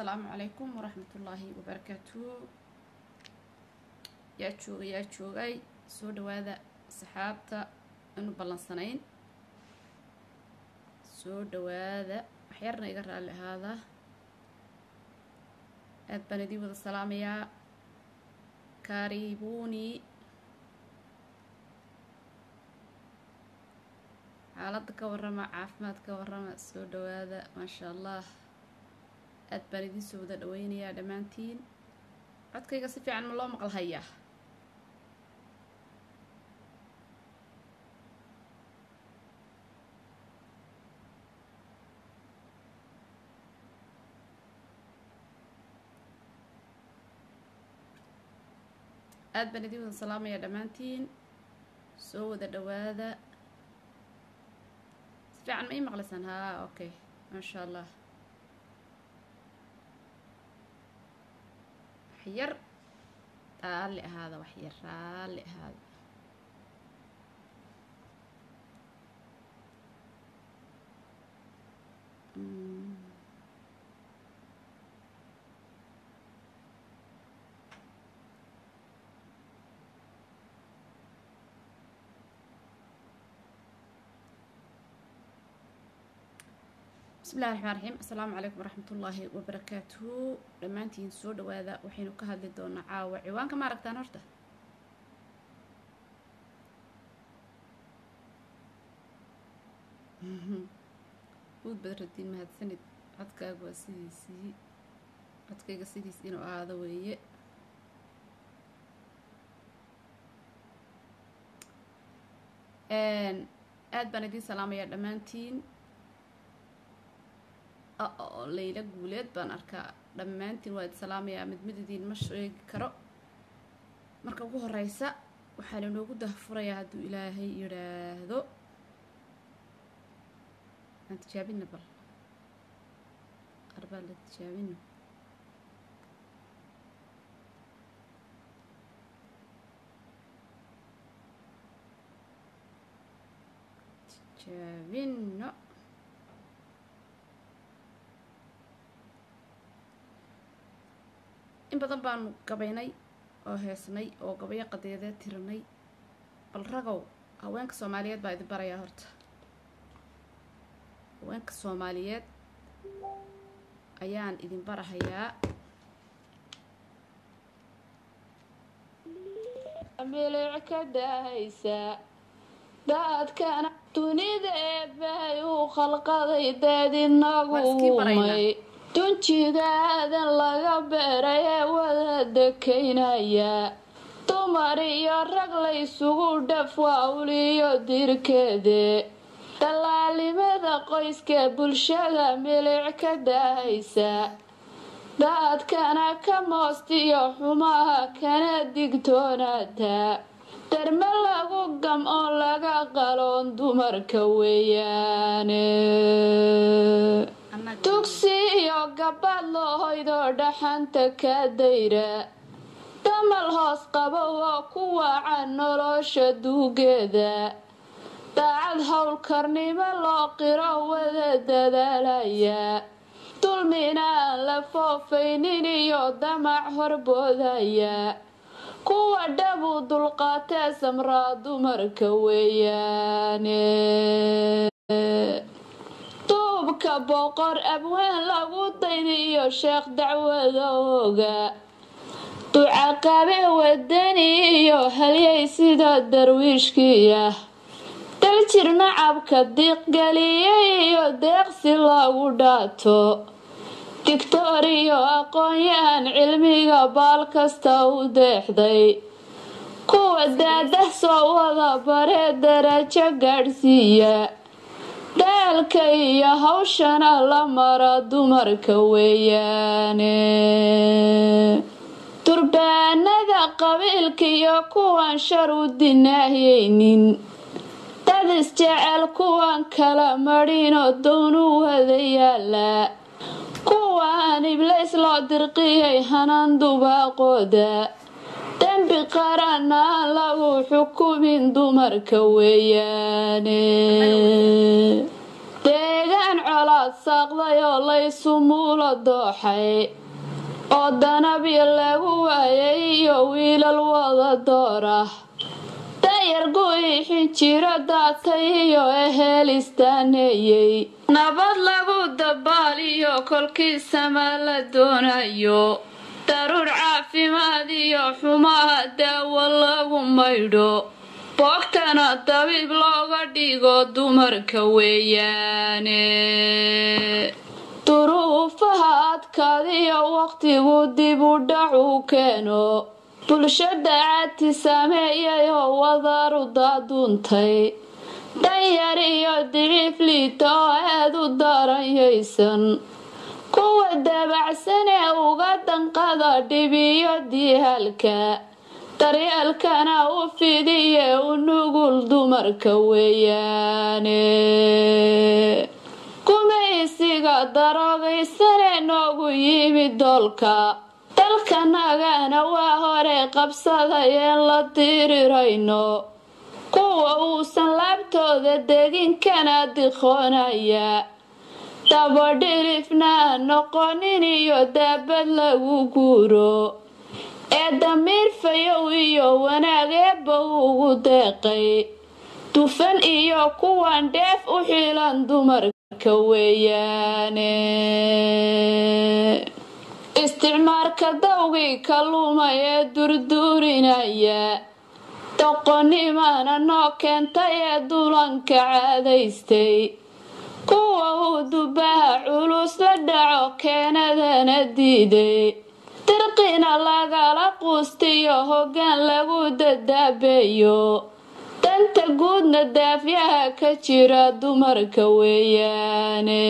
asalaamu calaykum waraxmatullaahi wabarakaatu yaa jooga yaa joogay soo dhawaada saxaabta anu ballansanayn soo dhawaada waxyarna iga raalli ahaada aad baan idiin wada salaamayaa kaaribuuni xaaladda ka warrama caafimaad ka warrama soo dhawaada maasha allah aad baan idiin soo wada dhaweynayaa dhammaantiin codkayga si fiican ma loo maqal hayaa aad baan idiin wada salaamayaa dhammaantiin soo wada dhawaada si fiican ma ii maqlaysaan haa okay maasha allah waxyar raalli ahaada waxyar raalli ahaada bismillahi raxmaan raxiim assalaamu calaykum waraxmatullaahi wabarakaatuhu dhammaantiin soo dhawaada waxaynu ka hadli doonaa caawa ciwaanka ma aragtaan horta uud badradiin mahadsanid codkaaga waa sidiisii codkayga sidiis inuu ahaado weeye aad baan idiin salaamayaa dhammaantiin oo layla guuleed baan arkaa dhammaantiin waa idi salaamayaa mid mid idiin ma sheegi karo marka ugu horeysa waxaa lanoogu dahfurayaa hadduu ilaahay yidhaahdo aan tijaabina bal arbaa la tijaabino tijaabino in badan baanu gabaynay oo heesnay oo gabayo qadeedeed tirinay bal ragow haweenka soomaaliyeed baa idin barayaa horta haweenka soomaaliyeed ayaan idin barahayaa milic ka dahaysa daadkana dunida eebbay u khalqaday deed inagu umay dunjidaadan laga beeray ee wada dekaynaya dumar iyo rag laysugu dhaf waawliyo dirkeede dallaalimada qoyska bulshada milic ka daahaysa daadkana ka moostiyo xumaha kana digtoonaata darme lagu gam oo laga qaloon dumarka weeyaane dugsi iyo gabadh loohoydoo dhaxanta ka dayra damal hoos qabo oo ku waaca nolosha duugeeda daacad howlkarnimo loo qiro wada dadaalaya dulmina aan la foofaynin iyo damac horboodaya kuwa dhabu dulqaatee samraa dumarka weeyaane duubka boqor abwaan lagu dayniyo sheekh dacwada oga ducaqabe wadani iyo halyay sida darwiishkiiah daljir nacabka diiqgeliyay iyo deeqsi lagu dhaato digtoor iyo aqoon-yahan cilmiga baal kasta u deexday kuwa daadah soo wada baree darajo gaadhsiiya daalka iyo hawshana la mara dumarka weeyaane durbaanada qabiilka iyo kuwan shar u dinaahaynin dad isjecel kuwan kala madhinoo downu wada yaala kuwaan iblays loo dirqiyay hanan dubaaqooda dembi qaran aan lagu xukumin dumarka weeyaane deegaan halaad saaqday oo laysu muulo dooxay oo danabi lagu waayay iyo wiilal wada doorah dayar guixin jiro daatay iyo eheel istaaneeyey nabad lagu dabaaliyo kolkiisama la doonayo daruur caafimaad iyo xumaha daawo lagu maydho boogtana dabiib looga dhigo dumarka weeyaane duruufaha adkaadiyo wakhtigu dib u dhac u keeno bulshada caadti sameeyay oo wadaaru daaduuntay dhanyar iyo diciif liita oo aad u daranyaysan kuwa dabacsan ee uga danqada dhibiyo diihalka daryeelkana u fidiye u nugul dumarka weeyaane gumaysiga daroogaysane noogu yimid doolka dalkanagana waa hore qabsadayeen la dirirayno kuwa uusan laabtooda deginkana diqoonaya dabadhilifna noqonin iyo daabad lagu guuro ee damiir fayow iyo wanaag eebba ugu deeqay dufan iyo kuwan dheef u xilan dumarka weeyaane isticmaalka dawgii ka lumay ee durduurinaya doqonnimana noo keentay ee dulanka caadaystay kuwa uu dubaha culus la dhaco keenadana diiday dirqina lagala quustiyo hoggaan lagu dadaabeeyo danta guudna daafyaha ka jira dumarka weeyaane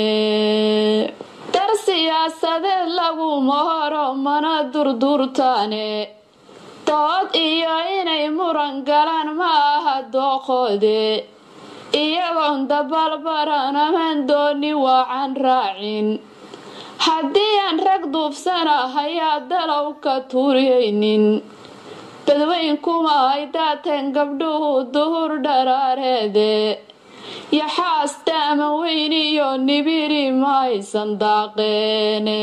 dar siyaasadeed laguma horo mana durduurtaane dood iyo inay muran galaan ma aha dooqoode iyagoon dabalbaran amaan dooni waacan raacin haddii aan rag duubsanahayaa dalow ka tuuriyaynin badweyn kuma ay daateen gabdhuhu duhur dharaareede yaxaasta ama weyn iyo nibiri ma aysan daaqeene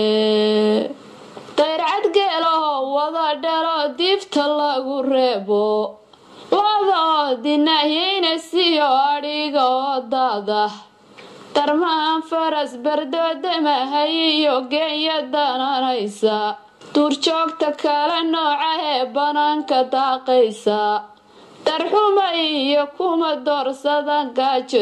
dayrcad geelahoo wada dhalo diifta lagu reebo looda oo dinahyayna siyo adhiga oo daada darmaan faras bardoodamahay iyo geenya dananaysa duurjoogta kale nooca ee bannaanka daaqaysa darxuma iyo kuma doorsadan gaajo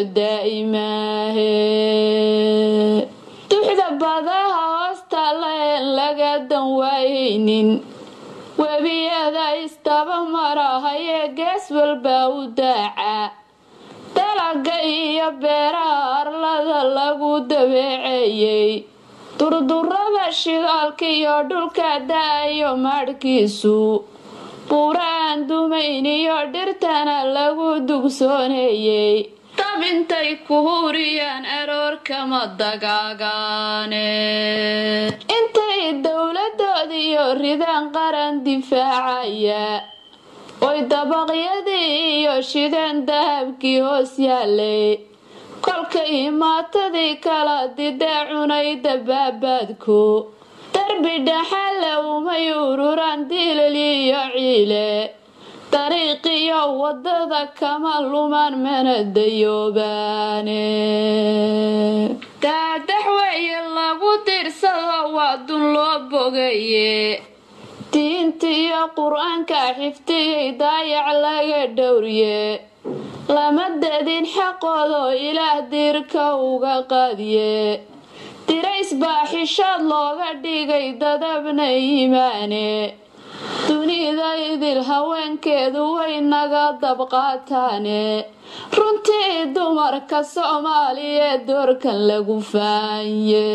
daa'imaahe duxda badaha hoosta laen laga dan waayaynin webiyada istaba marahayee gees walba u daaca dalaga iyo beeraha arlada lagu dabeeceeyey durdurada shidaalka iyo dhulka da-ayo maadhkiisu buuraan dumayn iyo dhirtana lagu dugsooneeyey dab intay ku huriyaan aroorkama dagaagaane intay dowladoodiyo ridaan qaran difaacaya oy dabaqyadii iyo shideen dahabkii hoos yaalay kolka imaatadii kala didee cunay dabaabaadku darbi dhaxale umay ururaan dilal iyo ciile dariiqiyo wadada kama lumaan mana dayoobaane daadax weeye lagu dirsado waa dun loo bogaye diinta iyo qur-aanka xifdiyay daayac laga dhowrye lama dadin xaqoodoo ilaah diirka uga qaadiye dirays baa xishood looga dhigay dadabna iimaane dunida idil haweenkeedu way naga dabqaataane runtii dumarka soomaaliyeed doorkan lagu faanye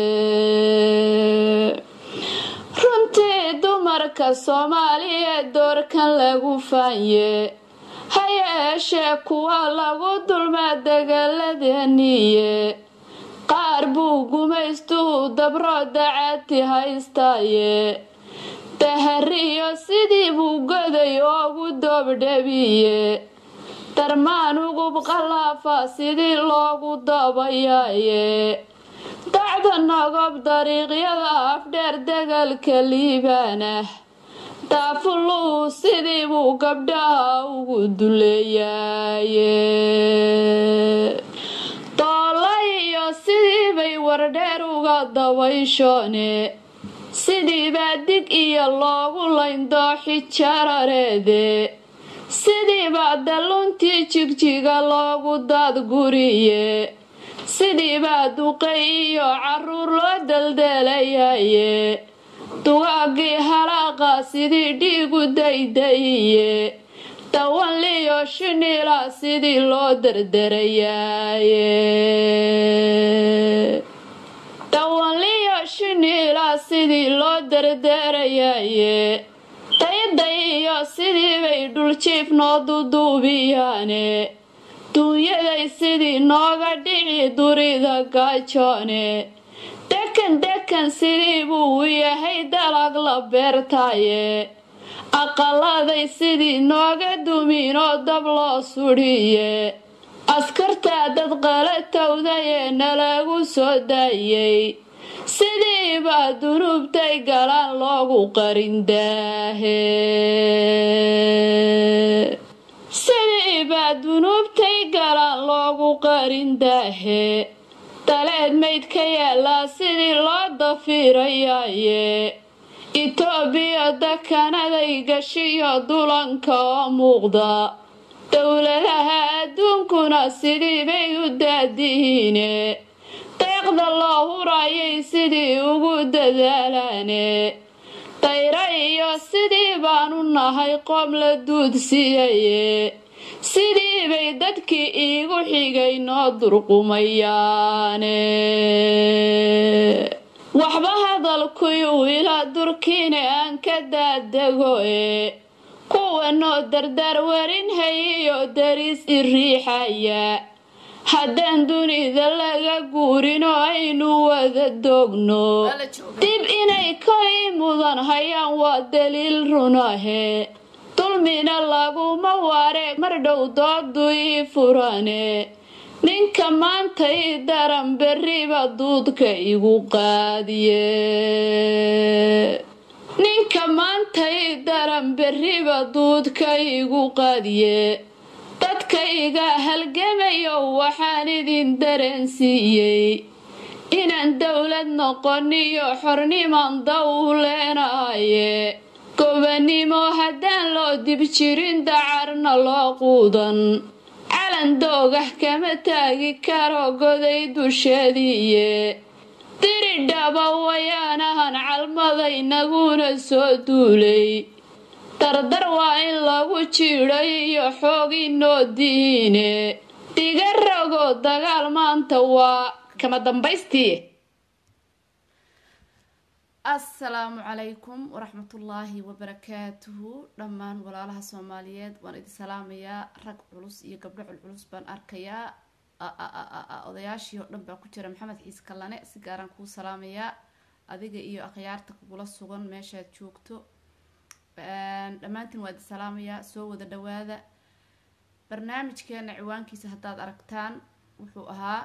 runtii dumarka soomaaliyeed doorkan lagu faanye ha yeeshee kuwa lagu dulmaa dagaaladaniye qaar buu gumaystuhu dabro dacaati haystaaye dahariyo sidii buu goday oogu doobdhabiye darmaan ugub qalaafa sidii loogu dabayaaye dacda nogob dariiqyada afdheer degalka liibaanah daafuluhu sidii buu gabdhaha ugu duleeyaaye doolla iyo sidii bay wardheer uga dabayshoone sidii baa dig iyo loogu layndooxi jarareede sidii baa dalluntii jigjiga loogu daadguriye sidii baa duqay iyo caruur loo daldeelayaye dugaagii halaaqa sidii dhiigu daydayiye dawanliyo shiniila sidii loo dardarayaaye dawanliyo shiniila sidii loo dardarayaaye dayday iyo sidii bay dhuljiif noo duduubiyaane dunyaday sidii nooga dhici durida gaajoone dekan dekan sidii buu u yahay dalag la beertaaye aqaladay sidii nooga duminoo dab loo sudhiye askartaa dad qalatowdayee nalagu soo daayey sidii baa dunuubtay galaan loogu qarindaahe sidii baa dunuubtay galaan loogu qarindaahe daleed mayd ka yaallaa sidii loo dafiirayaaye itoobiya dakanaday gashiyo dulanka oo muuqda dowladaha adduunkuna sidii bay u daadihiine deeqda loo hurayay sidii ugu dadaalaane dayra iyo sidii baanu nahay qoom la duudsiyaye sidii bay dadkii iigu xigay noo durqumayaane waxba hadalkuyuu ila durkiine aan ka daadego e kuwanoo dardaar warin hayiyo dariis i riixaya haddaan dunida laga guurinoo aynu wada doogno dib inay koi mudan hayaan waa daliil runahe dulmina laguma waare mar dhow doodu ii furane ninka maanta ii daran berriba duudka igu qaadiye ninka maanta ii daran berriba duudka igu qaadiye dadka iga halgamayo waxaan idin dareensiiyey inaan dowlad noqoniyo xorniman daw leenahaye gobanimo haddaan loo dib jirin dacarna loo quudan calan doogah kama taagi karo goday dusheediiye diridhaba wayaanahan calmadaynaguna soo duulay dardar waa in lagu jiiday iyo xoogii noo diine diga rogo dagaal maanta waa kama dambaystii assalaamu calaykum waraxmatullaahi wabarakaatuhu dhammaan walaalaha soomaaliyeed waan idin salaamayaa rag culus iyo gabdho culculus baan arkayaa odayaashii oo dhan baa ku jira maxamed xiise kallane si gaaraan kuu salaamayaa adiga iyo akhyaarta kugula sugan meeshaad joogto dhammaantiin waa idin salaamayaa soo wada dhawaada barnaamijkeena ciwaankiisa haddaad aragtaan wuxuu ahaa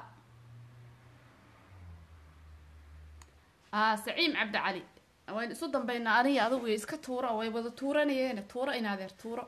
saciim cabdi cali waynu isu dambeynaa aniga adugu iska tuuro way wada tuuranayeen tuuro inaadeer tuuro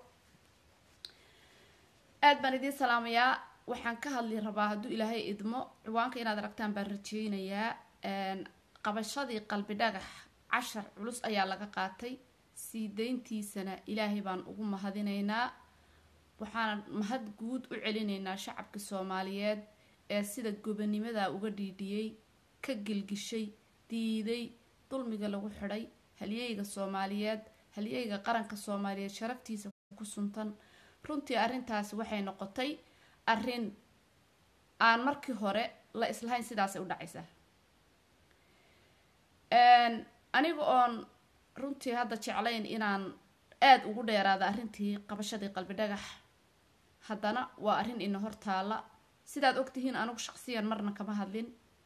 aad baan idiin salaamayaa waxaan ka hadli rabaa hadduu ilaahay idmo ciwaanka inaad aragtaan baan rajeynayaa qabashadii qalbi dhagax cashar culus ayaa laga qaatay sii deyntiisana ilaahay baan ugu mahadinaynaa waxaan mahad guud u celinaynaa shacabka soomaaliyeed ee sida gobonimada uga dhiidhiyey ka gilgishay diiday dulmiga lagu xidhay halyeyga soomaaliyeed halyeyga qaranka soomaaliyeed sharaftiisa ku suntan runtii arrintaasi waxay noqotay arrin aan markii hore la islahayn sidaasay u dhacaysaa aniga oon runtii hadda jeclayn inaan aada ugu dheeraada arrintii qabashadii qalbi dhagax haddana waa arrin ina hor taalla sidaad ogtihiin anigu shaqsiyan marna kama hadlin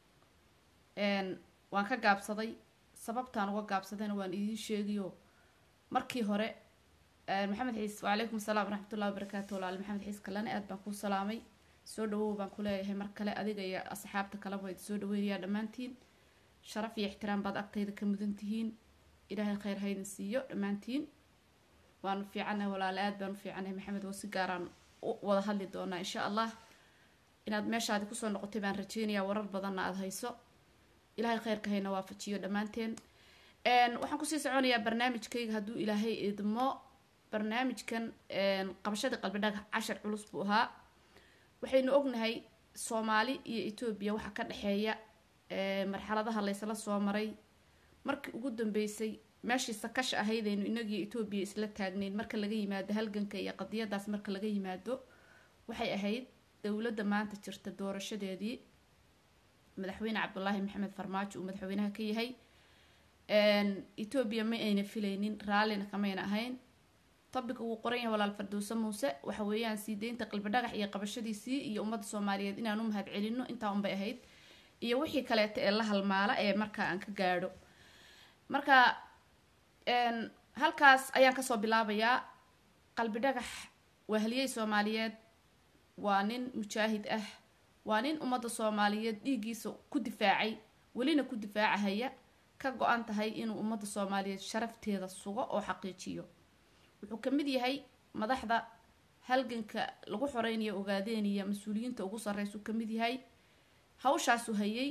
waan ka gaabsaday sababtaan uga gaabsadayna waan idiin sheegiyo markii hore maxamed xiis wacalaykum asalaam waraxmatullahi wabarakaatu walaal maxamed xiis kalane aad baan kuu salaamay soo dhawow baan ku leeyahay mar kale adiga iyo asxaabta kaleba waa soo dhaweynayaa dhammaantiin sharaf iyo ixtiraam baad agtayda ka mudan tihiin ilaahay khayr haydin siiyo dhammaantiin waanu fiicanahay walaale aad baanu fiicanahay maxamed oo si gaaraan u wada hadli doonaa insha allah inaad meeshaadi kusoo noqotay baan rajeynayaa warar badanna aada hayso ilaahay khayrka hayna waafajiyo dhammaanteen waxaan kusii soconayaa barnaamijkayga hadduu ilaahay idmo barnaamijkan qabashadii qalbi dhagax cashar culus buu ahaa waxaynu ognahay soomaali iyo etoobiya waxaa ka dhexeeya marxaladaha laysla soo maray markii ugu dambeysay meeshii sakasha ahaydaynu inagiyo etoobiya isla taagnayn marka laga yimaado halganka iyo qadiyadaas marka laga yimaado waxay ahayd dowladda maanta jirta doorashadeedii madaxweyne cabdulaahi maxamed farmaajo uu madaxweynaha ka yahay etoobiya ma ayna filaynin raallina kamayna ahayn tobic uu qoran yahay walaal fardowse muuse waxa weeyaan sii deynta qalbi dhagax iyo qabashadiisii iyo ummadda soomaaliyeed inaan u mahad celino intaa unbay ahayd iyo wixii kaleeta ee la halmaala ee markaa aan ka gaadho marka halkaas ayaan kasoo bilaabayaa qalbi dhagax waa haliyey soomaaliyeed waa nin mujaahid ah waa nin ummadda soomaaliyeed dhiiggiisa ku difaacay welina ku difaacahaya ka go-an tahay inuu ummadda soomaaliyeed sharafteeda sugo oo xaqiijiyo wuxuu ka mid yahay madaxda halganka lagu xoreynayo ogaadeeniya mas-uuliyiinta ugu sarreysuu ka mid yahay hawshaasu hayay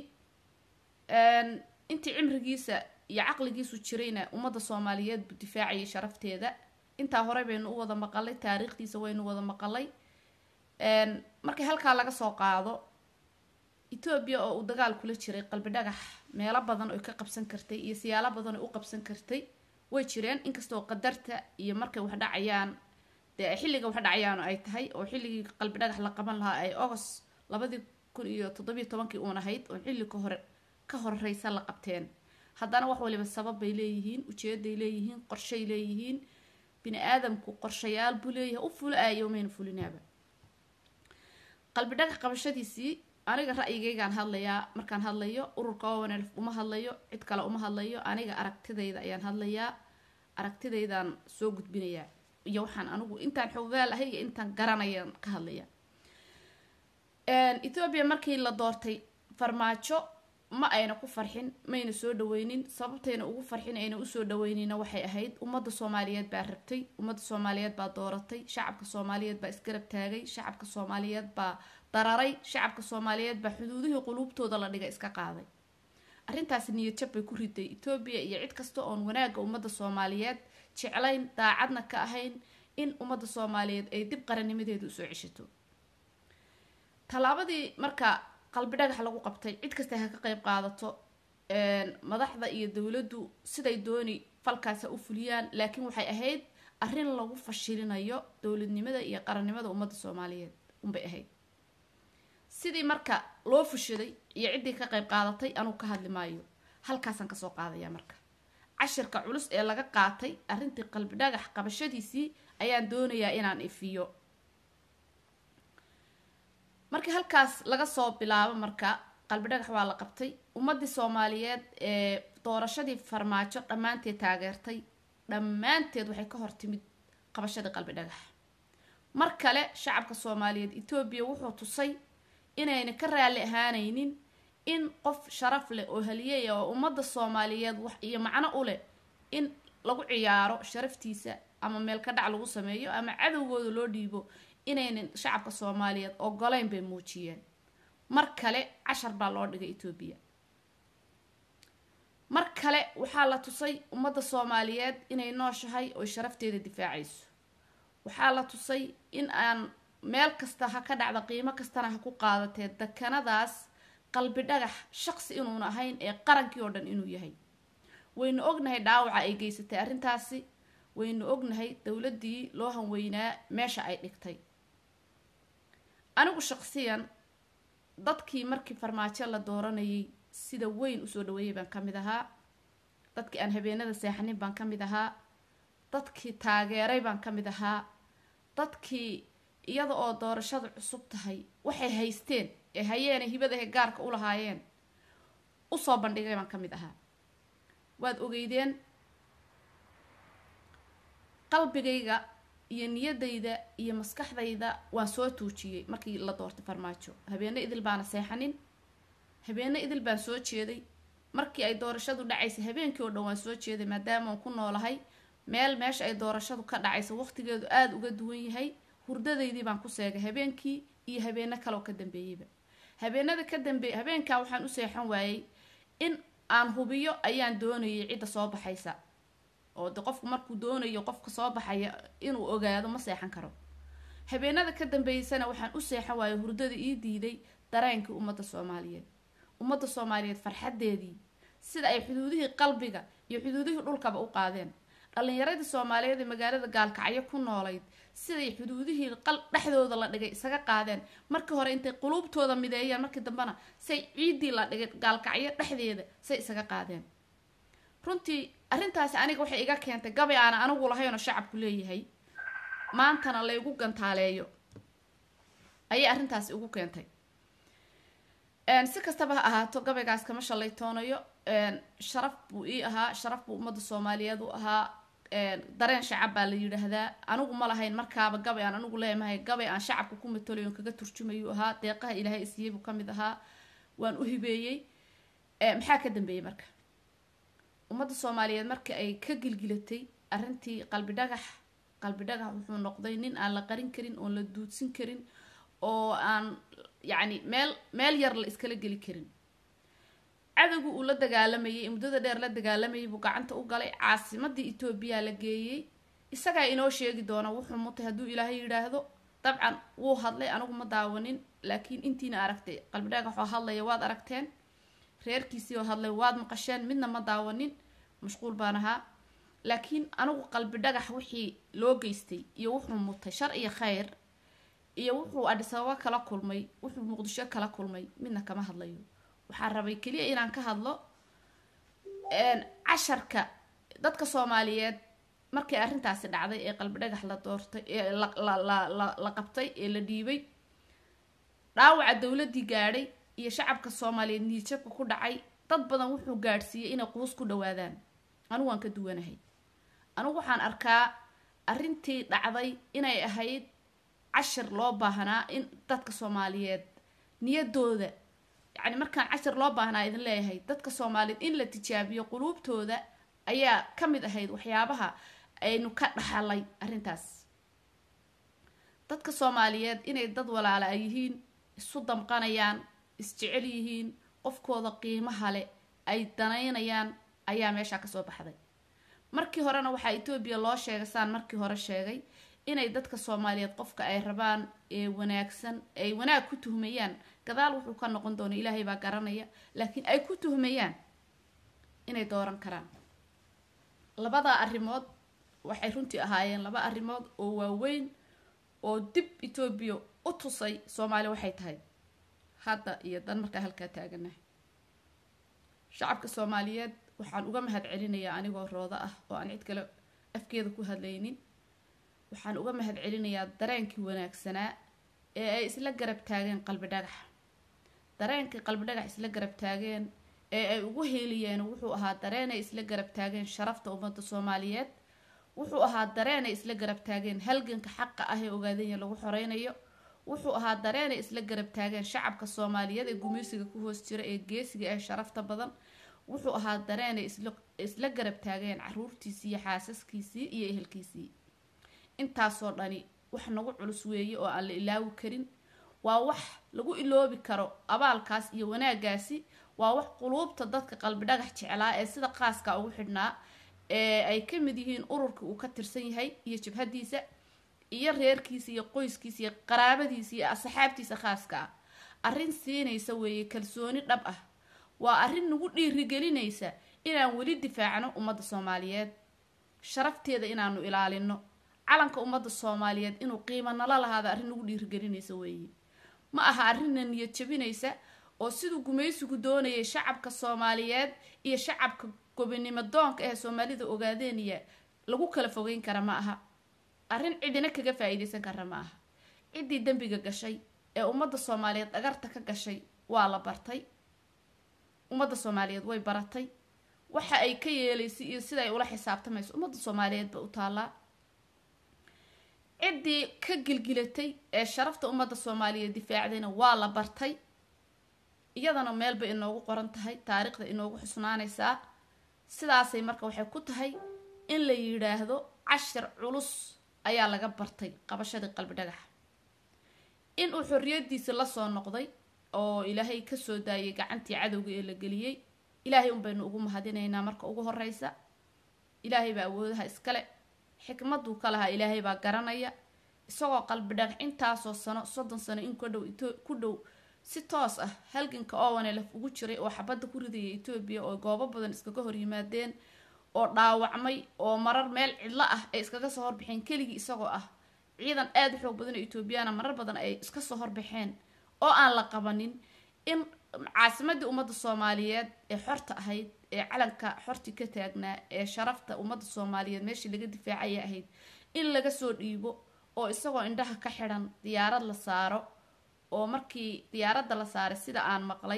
intii cimrigiisa iyo caqligiisu jirayna ummadda soomaaliyeed buu difaacayay sharafteeda intaa hore baynu u wada maqalay taariikhdiisa waynu wada maqalay markii halkaa laga soo qaado etoobiya oo uu dagaal kula jiray qalbi dhagax meelo badan oy ka qabsan kartay iyo siyaalo badan oy u qabsan kartay way jireen inkastoo qadarta iyo markay wax dhacayaan dee xilliga wax dhacayaanu ay tahay oo xilligii qalbi dhagax la qaban lahaa ay agost labadii kun iyo toddobiyo tobankii uun ahayd oo xilli ka hore ka horeysa la qabteen haddana wax waliba sabab bay leeyihiin ujeeday leeyihiin qorshay leeyihiin bini aadamku qorshayaal buu leeyahay u fula-aayo mayna fulinaaba qalbi dhagax qabashadiisii aniga ra'yigaygaan hadlayaa markaan hadlayo ururka owanelf uma hadlayo cid kale uma hadlayo aniga aragtidayda ayaan hadlayaa aragtidaydaan soo gudbinayaa iyo waxaan anigu intaan xoogaal ahay iyo intaan garanayaan ka hadlaya ethoobiya markii la doortay farmaajo ma ayna ku farxin mayna soo dhaweynin sababtayna ugu farxin ayna usoo dhaweynina waxay ahayd ummadda soomaaliyeed baa rabtay ummadda soomaaliyeed baa dooratay shacabka soomaaliyeed baa isgarab taagay shacabka soomaaliyeed baa dararay shacabka soomaaliyeed baa xuduudihii quluubtooda la dhiga iska qaaday arrintaasi niyadjab bay ku riday etoobiya iyo cid kasta oon wanaagga ummadda soomaaliyeed jeclayn daacadna ka ahayn in ummadda soomaaliyeed ay dib qarannimadeeda usoo ceshato tallaabadii marka qalbi dhagax lagu qabtay cid kasta ha ka qeyb qaadato madaxda iyo dowladdu siday dooni falkaasa u fuliyaan laakiin waxay ahayd arrin lagu fashilinayo dowladnimada iyo qarannimada ummadda soomaaliyeed unbay ahayd sidii marka loo fushaday iyo ciddii ka qeyb qaadatay anugu ka hadli maayo halkaasaan kasoo qaadaya marka cashirka culus ee laga qaatay arrintii qalbi dhagax qabashadiisii ayaan doonayaa inaan ifiyo markii halkaas laga soo bilaabo marka qalbi dhagax waa la qabtay ummadii soomaaliyeed ee doorashadii farmaajo dhammaanteed taageertay dhammaanteed waxay ka hortimid qabashadii qalbi dhagax mar kale shacabka soomaaliyeed etoobiya wuxuu tusay inayna ka raalli ahaanaynin in qof sharaf leh oo haliyaya oo ummadda soomaaliyeed wax iyo macno u leh in lagu ciyaaro sharaftiisa ama meel ka dhac lagu sameeyo ama cadowgooda loo dhiibo inaynan shacabka soomaaliyeed ogoleyn bay muujiyeen mar kale cashar baa loo dhigay etoobiya mar kale waxaa la tusay ummadda soomaaliyeed inay nooshahay oy sharafteeda difaacayso waxaa la tusay in aan meel kasta ha ka dhacda qiimo kastana ha ku qaadatee dekanadaas qalbi dhagax shaqsi inuuna ahayn ee qarankii oo dhan inuu yahay waynu ognahay dhaawaca ay geysatay arrintaasi waynu ognahay dowladdii loo hanweynaa meesha ay dhigtay anigu shaqsiyan dadkii markii farmaajo la dooranayay sida weyn usoo dhaweeyay baan ka mid ahaa dadkii aan habeenada seexanin baan ka mid ahaa dadkii taageeray baan ka mid ahaa dadkii iyada oo doorashadu cusub tahay waxay haysteen ee hayeene hibadahe gaarka u lahaayeen usoo bandhigay baan ka mid ahaa waad ogeydeen qalbigayga iyo niyadayda iyo maskaxdayda waan soo tuujiyey markii la doortay farmaajo habeene idil baana seexanin habeene idil baan soo jeeday markii ay doorashadu dhacaysay habeenkii oo dhan waan soo jeeday maadaama aan ku noolahay meel meesha ay doorashadu ka dhacaysa waqtigeedu aada uga duwan yahay hurdadaydii baan ku seegay habeenkii iyo habeeno kaleoo ka dambeeyeyba habeenada ka dambeey habeenkaa waxaan u seexan waayey in aan hubiyo ayaan doonayay cidda soo baxaysa oo de qofku markuu doonayo qofka soo baxaya inuu ogaado ma seexan karo habeenada ka dambeeysana waxaan u seexan waayey hurdada ii diiday dareenkii ummadda soomaaliyeed ummadda soomaaliyeed farxadeedii sida ay xuduudihii qalbiga iyo xuduudihii dhulkaba u qaadeen dhallinyaradii soomaaliyeed ee magaalada gaalkacyo ku noolayd siday xuduudihii qal dhexdooda la dhigay isaga qaadeen markii hore intay quluubtooda mideeyeen markii dambena say ciiddii la dhigay gaalkacyo dhexdeeda say isaga qaadeen runtii arrintaasi aniga waxay iga keentay gabay aana anigu lahaynoo shacabku leeyahay maantana laygu gantaaleeyo ayay arrintaasi ugu keentay si kastaba ha ahaato gabaygaas kama shalaytoonayo sharaf buu ii ahaa sharaf buu ummadda soomaaliyeed u ahaa dareen shacab baa la yidhaahdaa anigu ma lahayn markaaba gabay aan anigu leemahay gabay aan shacabka ku matalayon kaga turjumayuu ahaa deeqaha ilaahay isiiyey buu kamid ahaa waan u hibeeyey maxaa ka dambeeyey marka ummadda soomaaliyeed marka ay ka gilgilatay arrintii qalbi dhagax qalbi dhagax wuxuu noqday nin aan la qarin karin oon la duudsin karin oo aan yacni meel meel yar la iskala geli karin cadowgu uu la dagaalamayay muddada dheer la dagaalamayay buu gacanta u galay caasimadii etoobiya la geeyey isagaa inoo sheegi doona wuxuu mutay hadduu ilaahay yidhaahdo dabcan wuu hadlay anigu ma daawanin laakiin intiina aragtay qalbi dhagax oo hadlaya waad aragteen reerkiisii oo hadlay waad maqasheen midna ma daawanin mashquul baan ahaa laakiin anigu qalbi dhagax wixii loo geystay iyo wuxuu mutay shar iyo khayr iyo wuxuu adhisababo kala kulmay wuxuu muqdisho kala kulmay midna kama hadlayo waxaan rabay keliya inaan ka hadlo casharka dadka soomaaliyeed markii arrintaasi dhacday ee qalbi dhagax la doortay ee la qabtay ee la dhiibay dhaawaca dowladdii gaadhay iyo shacabka soomaaliyeed niijabka ku dhacay dad badan wuxuu gaadhsiiyey inay quus ku dhawaadaan anigu waan ka duwanahay anigu waxaan arkaa arrintii dhacday inay ahayd cashir loo baahnaa in dadka soomaaliyeed niyadooda yacni markaan cashir loo baahnaa idin leeyahay dadka soomaaliyeed in la tijaabiyo quluubtooda ayaa ka mid ahayd waxyaabaha aynu ka dhaxalay arrintaas dadka soomaaliyeed inay dad walaala ay yihiin isu damqanayaan isjecel yihiin qofkooda qiimaha leh ay danaynayaan ayaa meeshaa kasoo baxday markii horena waxaa etoobiya loo sheegay saan markii hore sheegay inay dadka soomaaliyeed qofka ay rabaan ee wanaagsan ay wanaag ku tuhmayaan gadaal wuxuu ka noqon doona ilaahay baa garanaya laakiin ay ku tuhmayaan inay dooran karaan labadaa arrimood waxay runtii ahaayeen laba arrimood oo waaweyn oo dib etoobiya u tusay soomaaliya waxay tahay hadda iyo dan markaa halkaa taaganahay shacabka soomaaliyeed waxaan uga mahad celinayaa anigoo roodo ah oo aan cid kale afkeeda ku hadlaynin waxaan uga mahad celinayaa dareenkii wanaagsanaa ee ay isla garab taageen qalbi dhagax dareenkii qalbi dhagax isla garab taageen ee ay ugu heeliyeen wuxuu ahaa dareenay isla garab taageen sharafta ummadda soomaaliyeed wuxuu ahaa dareenay isla garab taageen halganka xaqa ah ee ogaadanya lagu xoreynayo wuxuu ahaa dareenay isla garab taageen shacabka soomaaliyeed ee gumeysiga ku hoos jira ee geesiga ee sharafta badan wuxuu ahaa dareenay isla garab taageen caruurtiisii iyo xaasaskiisii iyo ehelkiisii intaasoo dhani wax nagu culus weeye oo aan la ilaawi karin waa wax lagu iloobi karo abaalkaas iyo wanaagaasi waa wax quluubta dadka qalbi dhagax jeclaa ee sida qaaska ugu xidhnaa ee ay ka mid yihiin ururka uu ka tirsan yahay iyo jabhadiisa iyo reerkiisa iyo qoyskiisa iyo qaraabadiisa iyo asxaabtiisa khaaska ah arrin siinaysa weeye kalsooni dhab ah waa arrin nagu dhiirigelinaysa inaan weli difaacno ummadda soomaaliyeed sharafteeda inaanu ilaalino calanka ummadda soomaaliyeed inuu qiimo nala lahaado arrin nagu dhiirigelinaysa weeye ma aha arrinna niyad jabinaysa oo siduu gumaysigu doonayay shacabka soomaaliyeed iyo shacabka gobonimo doonka ee soomaalida ogaadeeniya lagu kala fogeyn kara ma aha arrin cidina kaga faa-iideysan kara ma aha ciddii dembiga gashay ee ummadda soomaaliyeed dhagarta ka gashay waa la bartay ummadda soomaaliyeed way baratay waxa ay ka yeelaysay iyo sida ay ula xisaabtamayso ummadda soomaaliyeed ba u taallaa ciddii ka gilgilatay ee sharafta ummadda soomaaliyeed difaacdayna waa la bartay iyadana meelbay inoogu qoran tahay taariikhda inoogu xusnaanaysaa sidaasay marka waxay ku tahay in la yidhaahdo cashir culus ayaa laga bartay qabashadii qalbi dhagax in uu xorriyadiisa lasoo noqday oo ilaahay kasoo daayay gacantii cadowga ee la geliyey ilaahay un baynu ugu mahadinaynaa marka ugu horeysa ilaahay baa awoodaha iskale xikmaduu ka lahaa ilaahay baa garanaya isagoo qalbi dhagax intaasoo sano soddon sano in ku dhow ku dhow si toos ah halganka owanelef ugu jiray oo xabadda ku ridaya etoobiya oo goobo badan iskaga hor yimaadeen oo dhaawacmay oo marar meel cidlo ah ay iskaga soo horbaxeen keligii isagoo ah ciidan aada u xoog badan oo etoobiyana marar badan ay iska soo horbaxeen oo aan la qabanin in caasimadii ummadda soomaaliyeed ee xorta ahayd ee calanka xorti ka taagnaa ee sharafta ummadda soomaaliyeed meeshii laga difaacaya ahayd in laga soo dhiibo oo isagoo indhaha ka xidhan diyaarad la saaro oo markii diyaaradda la saaray sida aan maqlay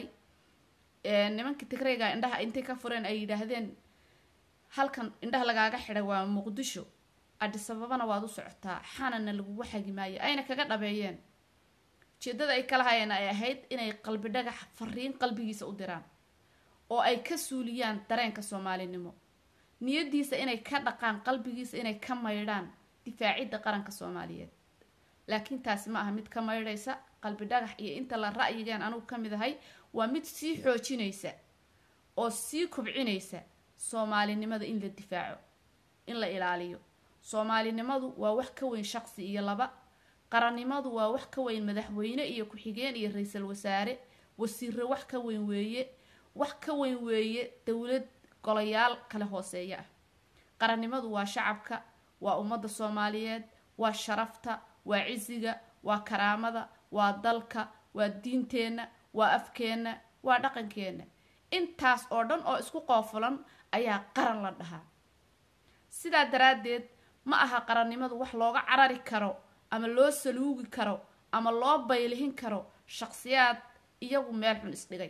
nimankii tigreyga indhaha intay ka fureen ay yidhaahdeen halkan indhaha lagaaga xidhay waa muqdisho adhisababana waad u socotaa xanana lagugu xagi maayo ayna kaga dhabeeyeen ujeedada ay kala hayeen ay ahayd inay qalbi dhagax fariin qalbigiisa u diraan oo ay ka suuliyaan dareenka soomaalinimo niyadiisa inay ka dhaqaan qalbigiisa inay ka maydhaan difaacidda qaranka soomaaliyeed laakiin taasi ma aha mid ka maydhaysa qalbi dhagax iyo inta la ra'yigeen anugu ka mid ahay waa mid sii xoojinaysa oo sii kobcinaysa soomaalinimada in la difaaco in la ilaaliyo soomaalinimadu waa wax ka weyn shaqsi iyo laba qarannimadu waa wax ka weyn madaxweyne iyo ku-xigeen iyo ra-iisul wasaare wasiire wax ka weyn weeye wax ka weyn weeye dowlad golayaal kale hooseeya ah qarannimadu waa shacabka waa ummadda soomaaliyeed waa sharafta waa cisiga waa karaamada waa dalka waa diinteenna waa afkeenna waa dhaqankeenna intaas oo dhan oo isku qoofulan ayaa qaran la dhahaa sidaa daraaddeed ma aha qarannimadu wax looga carari karo ama loo saluugi karo ama loo baylihin karo shaqsiyaad iyagu meel xun isdhigay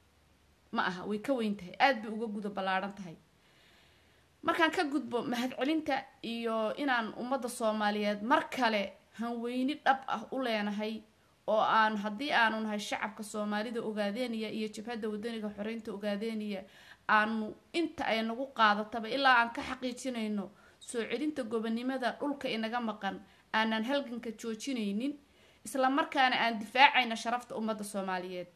ma aha way ka weyn tahay aada bay uga guda ballaadhan tahay markaan ka gudbo mahadcelinta iyo inaan ummadda soomaaliyeed mar kale hanweyni dhab ah u leenahay oo aan haddii aanu nahay shacabka soomaalida ogaadeeniya iyo jabhadda wadaniga xoreynta ogaadeeniya aanu inta ay nagu qaadataba ilaa aan ka xaqiijinayno soo celinta gobonimada dhulka inaga maqan aanan halganka joojinaynin isla markaana aan difaacayna sharafta ummadda soomaaliyeed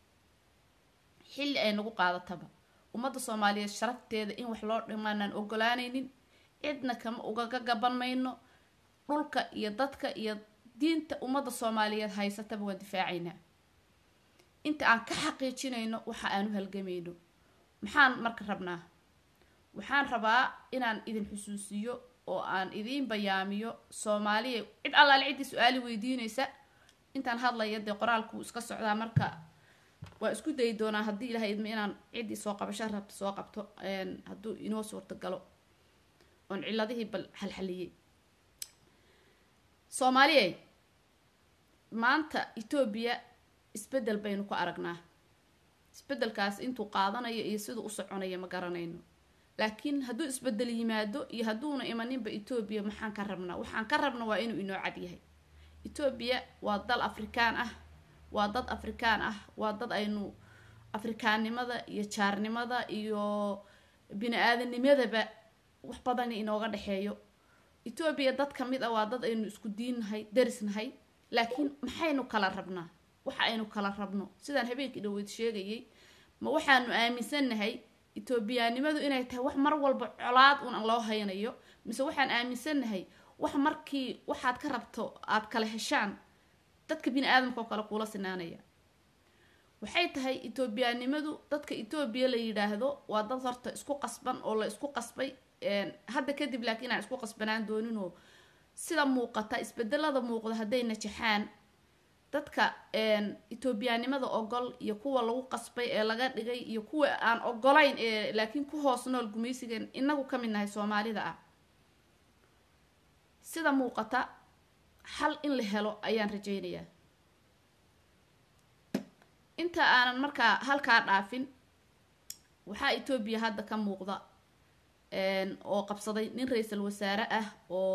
xilli ay nagu qaadataba ummadda soomaaliyeed sharafteeda in wax loo dhimaanaan ogolaanaynin cidna kama ugaga gaban mayno dhulka iyo dadka iyo diinta ummadda soomaaliyeed haysataba waan difaacaynaa inta aan ka xaqiijinayno waxa aan u halgamayno maxaan marka rabnaa waxaan rabaa inaan idin xusuusiyo oo aan idiin bayaamiyo soomaaliya cid allaale ciddii su-aali weydiinaysa intaan hadlaya dee qoraalku iska socdaa marka waa isku dayi doonaa haddii ilahay idma inaan ciddii soo qabasho rabta soo qabto hadduu inoo suurtagalo oon ciladihii bal xalxaliyey soomaaliya maanta etoobiya isbedel baynu ku aragnaa isbedelkaas intuu qaadanayo iyo siduu u soconayo ma garanayno laakiin hadduu isbedel yimaado iyo hadduuna imaninba etoobiya maxaan ka rabnaa waxaan ka rabna waa inuu inoo cad yahay etoobiya waa dal afrikaan ah waa dad afrikaan ah waa dad aynu afrikaannimada iyo jaarnimada iyo bini-aadanimadaba wax badan inooga dhexeeyo etoobiya dad ka mid ah waa dad aynu isku diinnahay darisnahay laakiin maxaynu kala rabnaa waxa aynu kala rabno sidaan habeenkii dhaweyd sheegayay ma waxaanu aaminsannahay etoobiyaanimadu inay tahay wax mar walba colaad un loo haynayo mise waxaan aaminsannahay wax markii waxaad ka rabto aada kala heshaan dadka bini aadamka oo kale kuula sinaanaya waxay tahay etoobiyaanimadu dadka etoobiya la yidhaahdo waa dad horta isku qasban oo la isku qasbay hadda kadib laakiin aan isku qasbanaan dooninoo sida muuqata isbedelada muuqda hadday najaxaan dadka etoobiyaanimada ogol iyo kuwa lagu qasbay ee laga dhigay iyo kuwa aan ogolayn ee laakiin ku hoos nool gumaysigan inagu ka mid nahay soomaalida ah sida muuqata xal in la helo ayaan rajaynayaa inta aanan markaa halkaa dhaafin waxaa etoobiya hadda ka muuqda oo qabsaday nin ra-iisul wasaare ah oo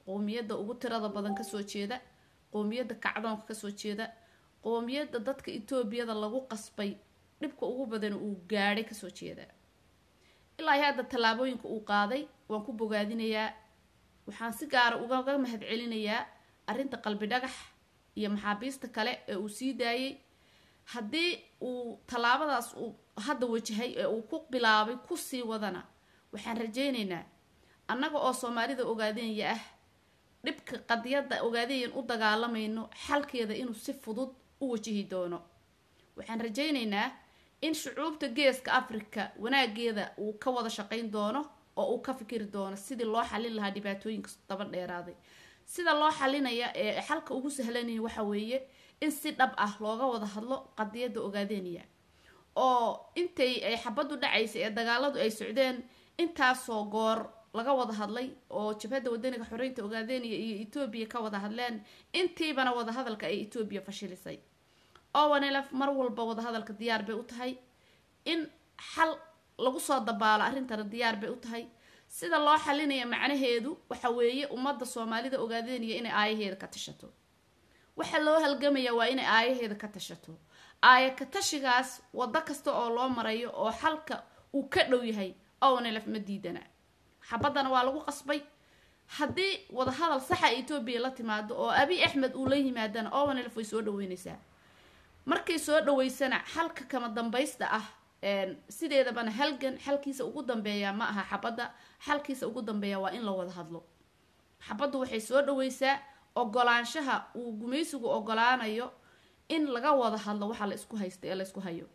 qoomiyadda ugu tirada badan kasoo jeeda qoomiyadda kacdoonka kasoo jeeda qoomiyadda dadka etoobiyada lagu qasbay dhibka ugu badan uu gaadhay kasoo jeeda ilaa iyo hadda tallaabooyinka uu qaaday waan ku bogaadinayaa waxaan si gaara ugaga mahad celinayaa arrinta qalbi dhagax iyo maxaabiista kale ee uu sii daayey haddii uu tallaabadaas uu hadda wajahay ee uu ku bilaabay kusii wadana waxaan rajaynaynaa annaga oo soomaalida ogaadeenya ah dhibka qadiyadda ogaadeeyan u dagaalamayno xalkeeda inuu si fudud u wajihi doono waxaan rajaynaynaa in shucuubta geeska africa wanaageeda uu ka wada shaqayn doono oo uu ka fikiri doono sidii loo xalin lahaa dhibaatooyinka daba dheeraaday sida loo xalinaya ee xalka ugu sahlanaya waxa weeye in si dhab ah looga wada hadlo qadiyadda ogaadeeniya oo intay ay xabaddu dhacaysay ee dagaaladu ay socdeen intaasoo goor laga wada hadlay oo jabhadda wadaniga xoreynta ogaadeeniya iyo etoobiya ka wada hadleen intiibana wadahadalka ay etoobiya fashilisay owanelf mar walba wadahadalka diyaar bay u tahay in xal lagu soo dabaalo arrintana diyaar bay u tahay sida loo xalinaya macnaheedu waxa weeye ummadda soomaalida ogaadeeniya inay aayaheeda ka tashato waxa loo halgamaya waa inay aayaheeda ka tashato aaya ka tashigaas waddo kasta oo loo marayo oo xalka uu ka dhow yahay owanelf ma diidana xabaddana waa lagu qasbay haddii wadahadal saxa etoobiya la timaado oo abi axmed uu la yimaadana owanelf way soo dhaweyneysaa markay soo dhaweysana xalka kama dambaysta ah sideedabana halgan xalkiisa ugu dambeeya ma aha xabadda xalkiisa ugu dambeeya waa in la wada hadlo xabaddu waxay soo dhaweysaa ogolaanshaha uu gumaysigu ogolaanayo in laga wada hadlo waxa la isku haysta ee la isku hayo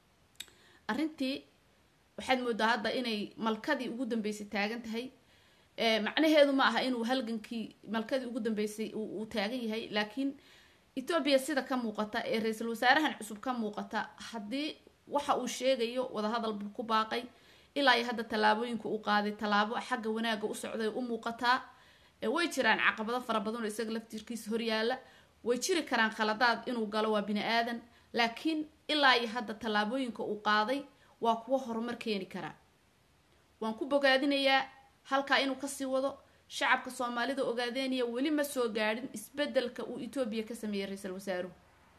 arrintii waxaad moodaa hadda inay malkadii ugu dambeysay taagan tahay macnaheedu ma aha inuu halgankii malkadii ugu dambeysay uu taagan yahay laakiin etoobiya sida ka muuqata ee ra-iisul wasaarahan cusub ka muuqata haddii waxa uu sheegayo wadahadal buu ku baaqay ilaa iyo hadda tallaabooyinka uu qaaday tallaabo xagga wanaagga u socday u muuqataa way jiraan caqabado fara badan oo isaga laftirkiisa horyaala way jiri karaan khaladaad inuu galo waa bini aadan laakiin ilaa iyo hadda tallaabooyinka uu qaaday waa kuwo horumar keeni karaa waan ku bogaadinayaa halkaa inuu kasii wado shacabka soomaalida ogaadeeniya weli ma soo gaadhin isbedelka uu etoobiya ka sameeyey ra-iisul wasaaruhu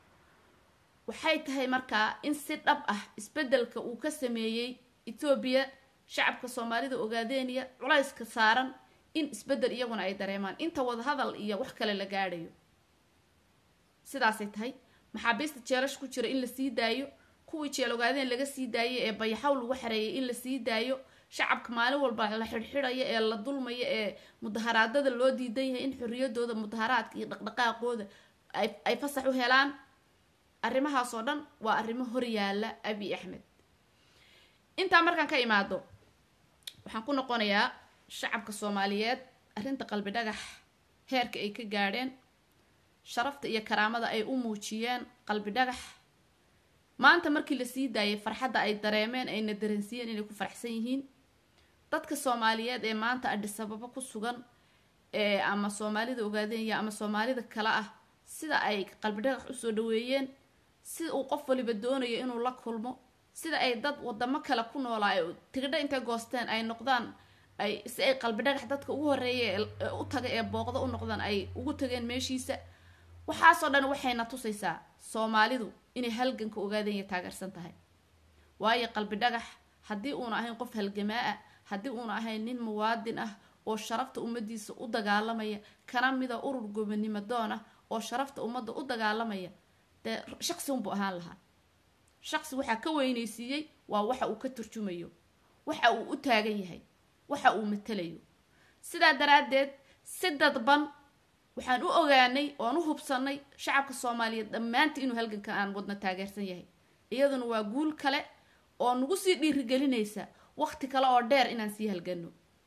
waxay tahay markaa in si dhab ah isbedelka uu ka sameeyey etoobiya shacabka soomaalida ogaadeeniya culayska saaran in isbedel iyaguna ay dareemaan inta wadahadal iyo wax kale la gaadhayo sidaasay tahay maxaabiista jeelash ku jira in la sii daayo kuwii jeel ogaadeen laga sii daayay ee bayaxaw lagu xareeyay in la sii daayo shacabka maalin walba la xidhxidhaya ee la dulmaya ee mudaharaadada loo diidan yahay in xorriyadooda mudaharaadka iyo dhaqdhaqaaqooda ay fasax u helaan arrimahaasoo dhan waa arrimo horyaala abi axmed intaa markaan ka imaado waxaan ku noqonayaa shacabka soomaaliyeed arrinta qalbi dhagax heerka ay ka gaadheen sharafta iyo karaamada ay u muujiyeen qalbi dhagax maanta markii la sii daayay farxadda ay dareemeen ayna dareensiiyeen inay ku faraxsan yihiin dadka soomaaliyeed ee maanta adhisababo ku sugan ee ama soomaalida ogaadeenya ama soomaalida kale ah sida ay qalbi dhagax usoo dhaweeyeen sida uu qof waliba doonayo inuu la kulmo sida ay dad wadamo kale ku noolaa ee tigidho intay goosteen ay noqdaan ay si ay qalbi dhagax dadka ugu horeeya ee u taga ee booqda u noqdaan ay ugu tageen meeshiisa waxaasoo dhan waxayna tusaysaa soomaalidu inay halganka ogaadanya taageersan tahay waayo qalbi dhagax haddii uuna ahayn qof halgamaa ah haddii uuna ahayn nin muwaadin ah oo sharafta ummadiisa u dagaalamaya kana mida urur gobonimo doon ah oo sharafta ummadda u dagaalamaya dee shaqsi unbuu ahaan lahaa shaqsi waxaa ka weynaysiiyey waa waxa uu ka turjumayo waxa uu u taagan yahay waxa uu matalayo sidaa daraaddeed si dadban waxaan u ogaanay oan u hubsanay shacabka soomaaliyeed dhammaantii inuu halganka aan wadna taageersan yahay iyaduna waa guul kale oo nagu sii dhiirigelinaysa waqti kale oo dheer inaan sii halgano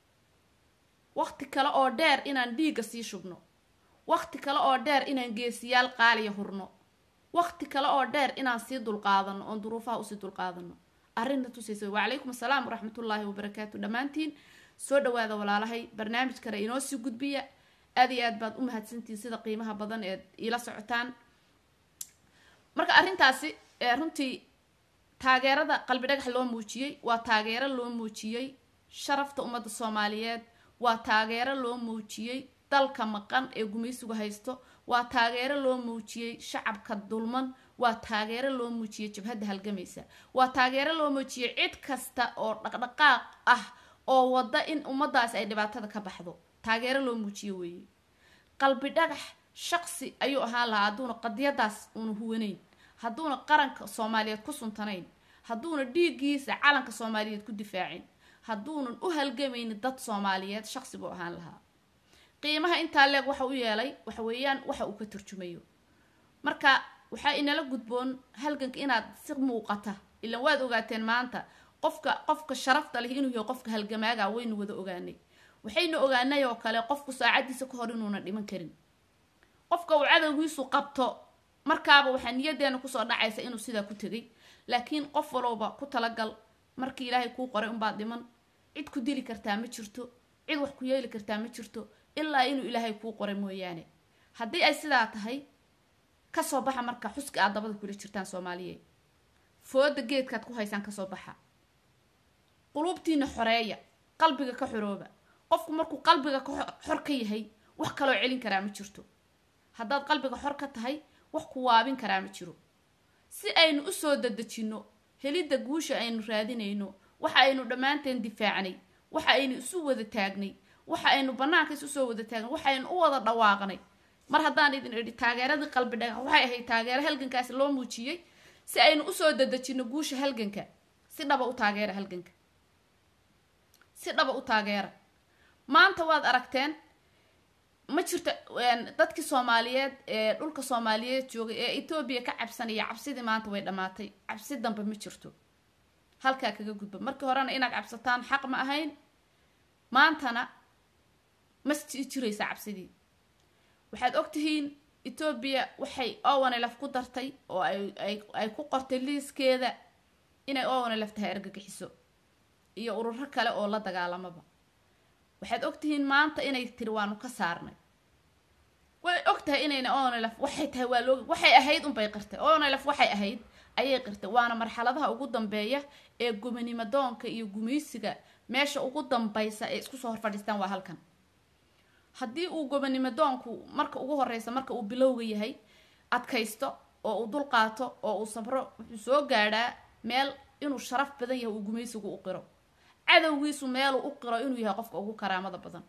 waqti kale oo dheer inaan dhiigga sii shubno waqti kale oo dheer inaan geesiyaal qaaliya hurno waqti kale oo dheer inaan sii dulqaadano oon duruufaha usii dulqaadano arrinta tusaysa wacalaykum assalaam waraxmatullaahi wabarakaatu dhammaantiin soo dhawaada walaalahay barnaamij kale inoo sii gudbiya aad iyo aad baad u mahadsantihiin sida qiimaha badan eed iila socotaan marka arrintaasi runtii taageerada qalbi dhagax loo muujiyey waa taageero loo muujiyey sharafta ummadda soomaaliyeed waa taageero loo muujiyey dalka maqan ee gumaysigu haysto waa taageero loo muujiyey shacabka dulman waa taageero loo muujiyey jabhadda halgamaysa waa taageero loo muujiyey cid kasta oo dhaqdhaqaaq ah oo wada in ummadaasi ay dhibaatada ka baxdo taageero loo muujiyo weeye qalbi dhagax shaqsi ayuu ahaan lahaa hadduuna qadiyadaas uuna huwanayn hadduuna qaranka soomaaliyeed ku suntanayn hadduuna dhiiggiisa calanka soomaaliyeed ku difaacin hadduunan u halgamaynin dad soomaaliyeed shaqsi buu ahaan lahaa qiimaha intaa leeg waxa u yeelay waxa weeyaan waxa uu ka turjumayo marka waxaa inala gudboon halganka inaad si muuqata ilan waad ogaateen maanta qofka qofka sharafta leh inuu yahay qofka halgamaaga waynu wada ogaanay waxaynu ogaanay oo kale qofku saacadiisa ka hor inuuna dhiman karin qofka uu cadowgiisu qabto markaaba waxaa niyadeena kusoo dhacaysa inuu sidaa ku tegay laakiin qof walowba ku talagal markii ilaahay kuu qoray unbaad dhiman cid ku dili kartaa ma jirto cid wax ku yeeli kartaa ma jirto ilaa inuu ilaahay kuu qoray mooyaane haddii ay sidaa tahay kasoo baxa marka xuska aad dabada kula jirtaan soomaaliyeed fooda geedkaad ku haysaan kasoo baxa quluubtiina xoreeya qalbiga ka xorooba qofku markuu qalbiga xor ka yahay wax kaloo celin karaa ma jirto haddaad qalbiga xor ka tahay wax ku waabin karaa ma jiro si aynu usoo dadejinno helidda guusha aynu raadinayno waxa aynu dhammaanteen difaacnay waxa aynu isu wada taagnay waxa aynu bannaanka isu soo wada taagnay waxa aynu u wada dhawaaqnay mar haddaan idin idhi taageeradii qalbi dhagax waxay ahayd taageero halgankaasi loo muujiyey si aynu usoo dadejinno guusha halganka si dhaba u taageera halganka si dhaba u taageera maanta waad aragteen ma jirto dadkii soomaaliyeed ee dhulka soomaaliyeed joogay ee etoobiya ka cabsanaya cabsidii maanta way dhammaatay cabsi dambe ma jirto halkaa kaga gudba markii horena inaad cabsataan xaq ma ahayn maantana ma jiraysaa cabsidii waxaad ogtihiin etoobiya waxay owanelaf ku dartay oo ay ku qortay liiskeeda inay owanelaf tahay argagixiso iyo ururo kale oo la dagaalamaba waxaad ogtihiin maanta inay tiri waanu ka saarnay way og tahay inayna onelaf waxay tahay waa loo waxay ahayd unbay qirtay onelaf waxay ahayd ayay qirtay waana marxaladaha ugu dambeeya ee gumanimo doonka iyo gumaysiga meesha ugu dambaysa ee isku soo hor fadhiistaan waa halkan haddii uu gobanimo doonku marka ugu horeysa marka uu bilowga yahay adkaysto oo uu dul qaato oo uu sabro wuxuu soo gaadhaa meel inuu sharaf badan yahay uu gumaysigu u qiro cadowgiisu meeluu u qiro inuu yahay qofka ugu karaamada badan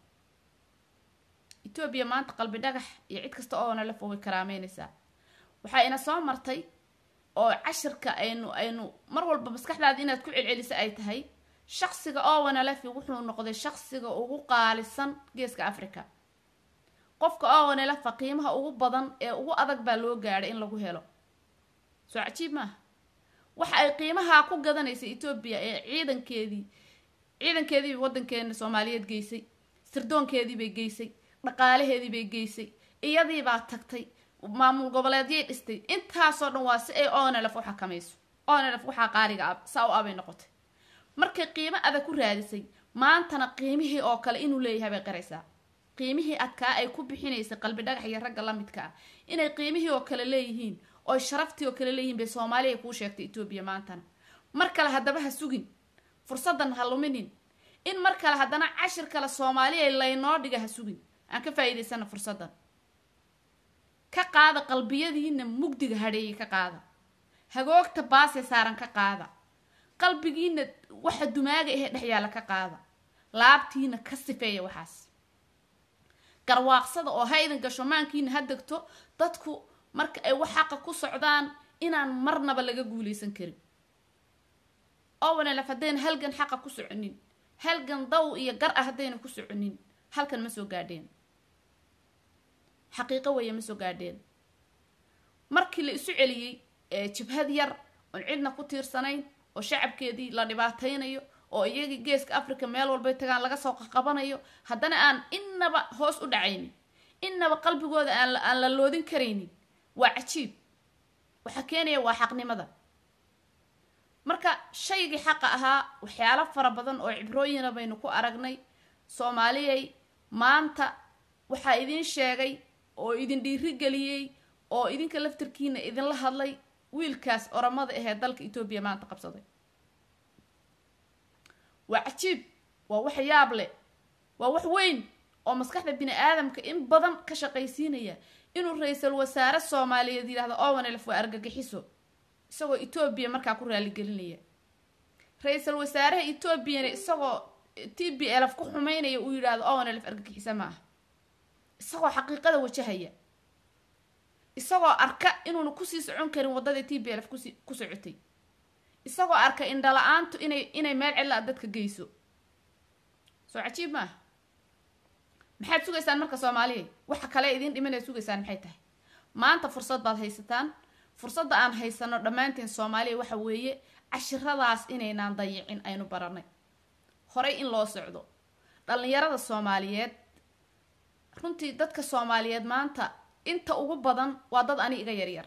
etoobiya maanta qalbi dhagax iyo cid kasta oo nalef way karaameynaysaa waxaa ina soo martay oo cashirka aynu aynu mar walba maskaxdaada inaad ku celcelisa ay tahay shaqsiga owanalefi wuxuu noqday shaqsiga ugu qaalisan geeska africa qofka owanelefa qiimaha ugu badan ee ugu adag baa loo gaadhay in lagu helo soo cajiib maaha waxa ay qiimahaa ku gadanaysa etoobiya ee ciidankeedii ciidankeediibay waddankeena soomaaliyeed geysay sirdoonkeediibay geysay dhaqaalaheediibay geysay iyadiibaa tagtay maamul goboleedyay dhistay intaasoo dhan waa si ay onelef u xakamayso onelef waxaa qaaliga ab saa u abay noqotay markay qiimo adag ku raadisay maantana qiimihii oo kale inuu leeyahay bay qaraysaa qiimihii adkaa ay ku bixinaysay qalbi dhagax iyo ragga la midka ah inay qiimihii oo kale leeyihiin oy sharaftii oo kale leeyihiin bay soomaaliya kuu sheegtay etoobiya maantana mar kale haddaba ha sugin fursaddan ha luminin in mar kale haddana cashir kale soomaaliya laynoo dhiga ha sugin aan ka faa'iidaysana fursaddan ka qaada qalbiyadiina mugdiga hadheeyay ka qaada hagoogta baasee saaran ka qaada qalbigiina waxa dumaaga ahee dhex yaalla ka qaada laabtiina ka sifeeya waxaas garwaaqsada oo ha idin gasho maankiina ha degto dadku marka ay wax xaqa ku socdaan inaan marnaba laga guulaysan karin owanelef haddayna halgan xaqa ku soconin halgan daw iyo gar ah haddayna ku soconin halkan ma soo gaadheen xaqiiqo weeye ma soo gaadheen markii la isu celiyey jabhad yar oon cidna ku tiirsanayn oo shacabkeedii la dhibaataynayo oo iyagii geeska africa meel walbay tagaan laga soo qaqabanayo haddana aan innaba hoos u dhacaynin innaba qalbigooda aan la loodin karaynin waa cajiib waxaa keenaya waa xaqnimada marka shaygii xaqa ahaa waxyaalo fara badan oo cibrooyina baynu ku aragnay soomaaliyay maanta waxaa idiin sheegay oo idin dhiirigeliyey oo idinka laftarkiina idinla hadlay wiilkaas oramada ahee dalka etoobiya maanta qabsaday waa cajiib waa wax yaab leh waa wax weyn oo maskaxda bini aadamka in badan ka shaqaysiinaya inuu ra-iisul wasaare soomaaliyeed yidhahdo owanelf waa argagixiso isagoo etoobiya markaa ku raaligelinaya ra-iisul wasaaraha etoobiyana isagoo t b lf ku xumeynaya uu yidhaahdo owanelf argagixisa ma aha isagoo xaqiiqada wajahaya isagoo arka inuuna kusii socon karin waddadii t b lf kusi ku socotay isagoo arka indhala-aantu inay inay meel cidla a dadka geyso soo cajiib ma aha maxaad sugaysaan marka soomaaliya waxa kale idiin dhimanaya sugaysaan maxay tahay maanta fursad baad haysataan fursadda aan haysano dhammaanteen soomaaliya waxa weeye cashiradaas inaynaan dayicin aynu baranay horey in loo socdo dhallinyarada soomaaliyeed runtii dadka soomaaliyeed maanta inta ugu badan waa dad ani iga yaryar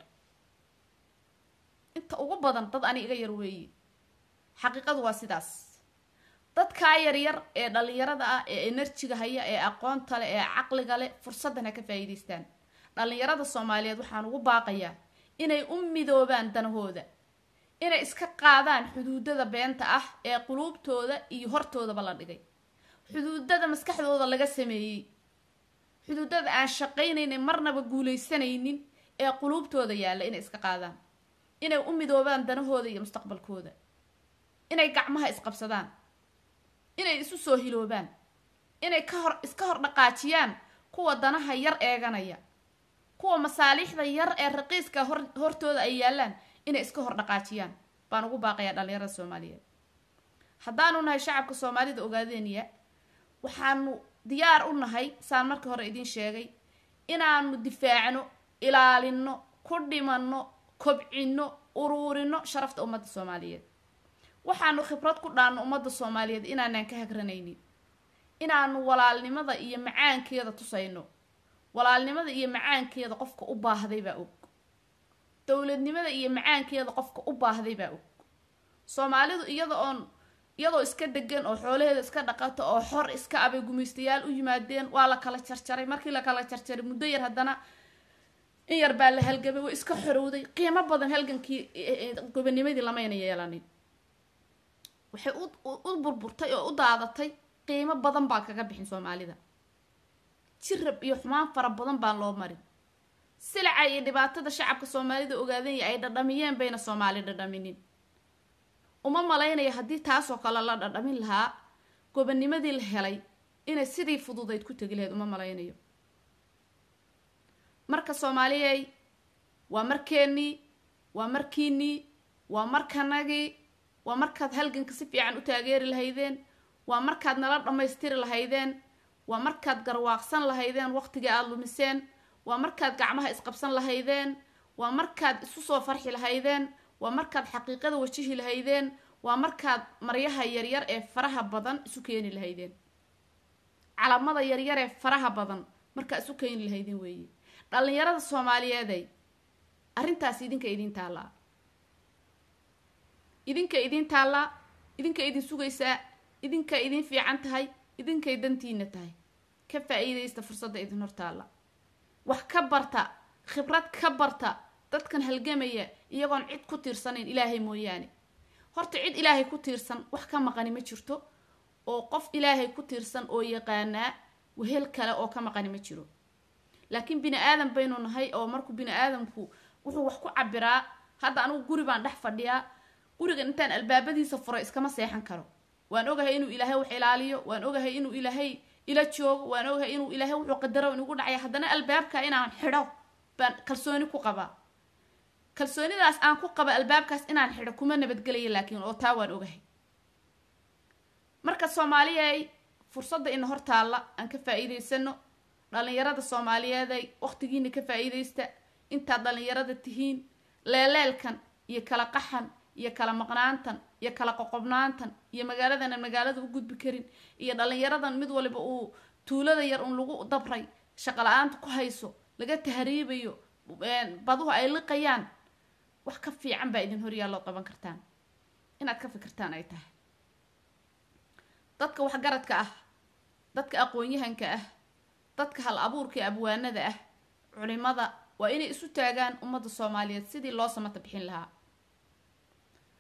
inta ugu badan dad ani iga yar weeye xaqiiqadu waa sidaas dadkaa yaryar ee dhallinyarada ah ee enerjiga haya ee aqoonta leh ee caqliga leh fursaddan ha ka faa'iidaystaan dhallinyarada soomaaliyeed waxaan ugu baaqayaa inay u midoobaan danahooda inay iska qaadaan xuduudada beenta ah ee quluubtooda iyo hortoodaba la dhigay xuduudada maskaxdooda laga sameeyey xuduudada aan shaqaynaynin marnaba guulaysanaynin ee quluubtooda yaalla inay iska qaadaan inay u midoobaan danahooda iyo mustaqbalkooda inay gacmaha isqabsadaan inay isu soo hiloobaan inay ka hor iska hor dhaqaajiyaan kuwa danaha yar eeganaya kuwa masaaliixda yar ee raqiiska hor hortooda ay yaallaan inay iska hor dhaqaajiyaan baan ugu baaqayaa dhallinyarada soomaaliyeed haddaanu nahay shacabka soomaalida ogaadeeniya waxaanu diyaar u nahay saan markii hore idiin sheegay inaanu difaacno ilaalino ku dhimanno kobcino uruurino sharafta ummadda soomaaliyeed waxaanu khibrad ku dhaanno ummadda soomaaliyeed inaanaan ka hagranaynin inaanu walaalnimada iyo macaankeeda tusayno walaalnimada iyo macaankeeda qofka u baahday baa og dowladnimada iyo macaankeeda qofka u baahday baa og soomaalidu iyada oon iyadoo iska degan oo xoolaheeda iska dhaqato oo xor iska abay gumaystayaal u yimaadeen waa la kala jarjaray markii la kala jarjaray muddo yar haddana in yar baa la halgamay way iska xorowday qiimo badan halgankii gobanimadii lamayna yeelanin waxay u burburtay oo u daadatay qiimo badan baan kaga bixin soomaalida jirab iyo xumaan fara badan baan loo marin silaca iyo dhibaatada shacabka soomaalida ogaadanya ay dhadhamiyeen bayna soomaali dhadhaminin uma malaynaya haddii taasoo kale la dhadhamin lahaa gobanimadii la helay inay sidii fududayd ku tegi lahayd uma malaynayo marka soomaaliyey waa markeennii waa markiinii waa markanagii waa markaad halganka si fiican u taageeri lahaydeen waa markaad nala dhammaystiri lahaydeen waa markaad garwaaqsan lahaydeen waqtigii aada lumiseen waa markaad gacmaha isqabsan lahaydeen waa markaad isu soo farxi lahaydeen waa markaad xaqiiqada wajihi lahaydeen waa markaad maryaha yaryar ee faraha badan isu keeni lahaydeen calamada yaryar ee faraha badan markaa isu keeni lahaydeen weeye dhallinyarada soomaaliyeeday arrintaas idinka idiin taallaa idinka idiin taallaa idinka idin sugaysaa idinka idin fiican tahay idinkay dantiina tahay ka faa-iidaysta fursadda idin hortaalla wax ka barta khibrad ka barta dadkan halgamaya iyagoon cid ku tiirsanayn ilaahay mooyaane horta cid ilaahay ku tiirsan wax ka maqani ma jirto oo qof ilaahay ku tiirsan oo yaqaanaa wehel kale oo ka maqani ma jiro laakiin bini aadan baynu nahay oo markuu bini aadamku wuxuu wax ku cabiraa hadda anigu guri baan dhex fadhiyaa gurigan intaan albaabadiisa furay iskama seexan karo waan ogahay inuu ilaahay wax ilaaliyo waan ogahay inuu ilaahay ila joogo waan ogahay inuu ilaahay wuxuu qadaro inugu dhacaya haddana albaabka inaan xidho baan kalsooni ku qabaa kalsoonidaas aan ku qaba albaabkaas inaan xidho kuma nabadgelaya laakiin oo taa waan ogahay marka soomaaliyay fursadda ina hor taalla aan ka faa-iidaysano dhallinyarada soomaaliyeeday waqtigiina ka faa-iidaysta intaad dhallinyarada tihiin leeleelkan iyo kala qaxan iyo kala maqnaantan iyo kala qoqobnaantan iyo magaaladana magaalada u gudbi karin iyo dhallinyaradan mid waliba uu tuulada yar un lagu dabray shaqo la-aanta ku hayso laga tahriibayo baduhu ay liqayaan wax ka fiican baa idin horyaalloo qaban kartaan inaad ka fikirtaan ay tahay dadka waxgaradka ah dadka aqoon-yahanka ah dadka hal abuurka ee abwaanada ah culimada waa inay isu taagaan ummadda soomaaliyeed sidii loo samata bixin lahaa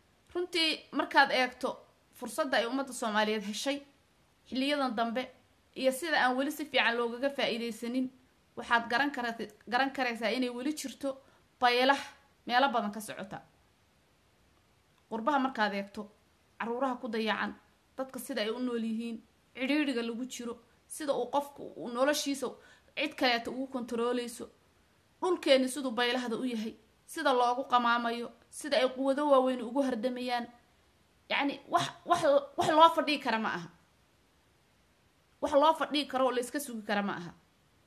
runtii markaad eegto fursadda ay ummadda soomaaliyeed heshay xiliyadan dambe iyo sida aan weli si fiican loogaga faa-iideysanin waxaad garan kara garan karaysaa inay weli jirto baylah meelo badan ka socota qurbaha markaad eegto caruuraha ku dayacan dadka sida ay u nool yihiin cidhiidriga lagu jiro sida uu qofku noloshiisa cid kaleeta ugu kontarooleyso dhulkeeni siduu baylahda u yahay sida loogu qamaamayo sida ay quwado waaweyn ugu hardamayaan yacni wax wax wax loo fadhii kara ma aha wax loo fadhii karo oo la iska sugi kara ma aha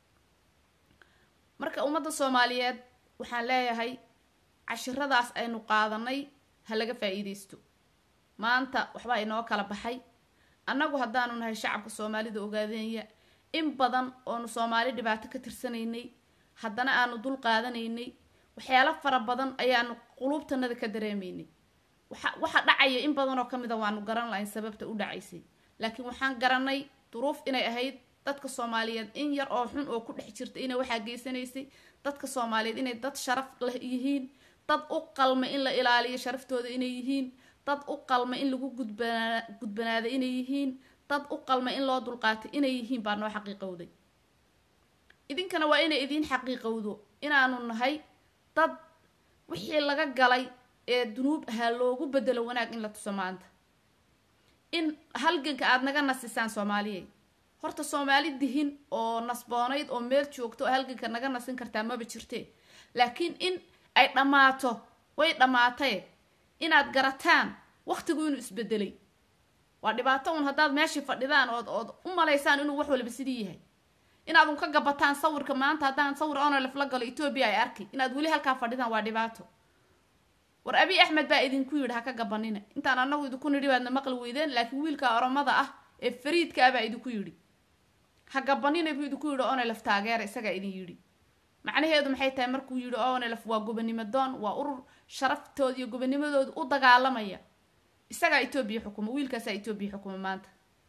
marka ummadda soomaaliyeed waxaan leeyahay cashiradaas aynu qaadanay ha laga faa-iideysto maanta waxbaa inoo kala baxay annagu haddaanu nahay shacabka soomaalida ogaadeenya in badan oonu soomaali dhibaato ka tirsanaynay haddana aanu dul qaadanaynay waxyaalo fara badan ayaanu quluubtanada ka dareemaynay waxa waxa dhacaya in badan oo ka mid a waanu garan lahayn sababta u dhacaysay laakiin waxaan garanay duruuf inay ahayd dadka soomaaliyeed in yar oo xun oo ku dhex jirta inay waxaa geysanaysay dadka soomaaliyeed inay dad sharaf leh yihiin dad u qalma in la ilaaliyo sharaftooda inay yihiin dad u qalma in lagu gudbanaa gudbanaada inay yihiin dad u qalma in loo dulqaatay inay yihiin baa noo xaqiiqowday idinkana waa inay idiin xaqiiqowdo inaanu nahay dad wixii laga galay ee dunuub ahaa loogu bedelo wanaag in la tuso maanta in halganka aada naga nasisaan soomaaliyeed horta soomaali dihin oo nasboonayd oo meel joogto oo halganka naga nasin kartaa maba jirtee laakiin in ay dhammaato way dhammaatee inaad garataan waqtigu inuu isbedelay waa dhibaato un haddaad meeshii fadhidaan ood ood u malaysaan inuu wax walba sidii yahay inaad un ka gabataan sawirka maanta haddaan sawir onolef la galo etoobiya ay arki inaad weli halkaa fadhidaan waa dhibaato war abi axmed baa idinku yidhi ha ka gabanina intaan anagu idinku nidhi baadna maqli weydeen laakiin wiilka oromada ah ee fariidka ah baa idinku yidhi ha gabanina buu idinku yidhi onolef taageera isagaa idin yidhi macnaheedu maxay tahay markuu yidhi onolef waa gobonimo doon waa urur sharaftooda iyo gobonimadooda u dagaalamaya isagaa etoobiya xukuma wiilkaasaa etoobiya xukuma maanta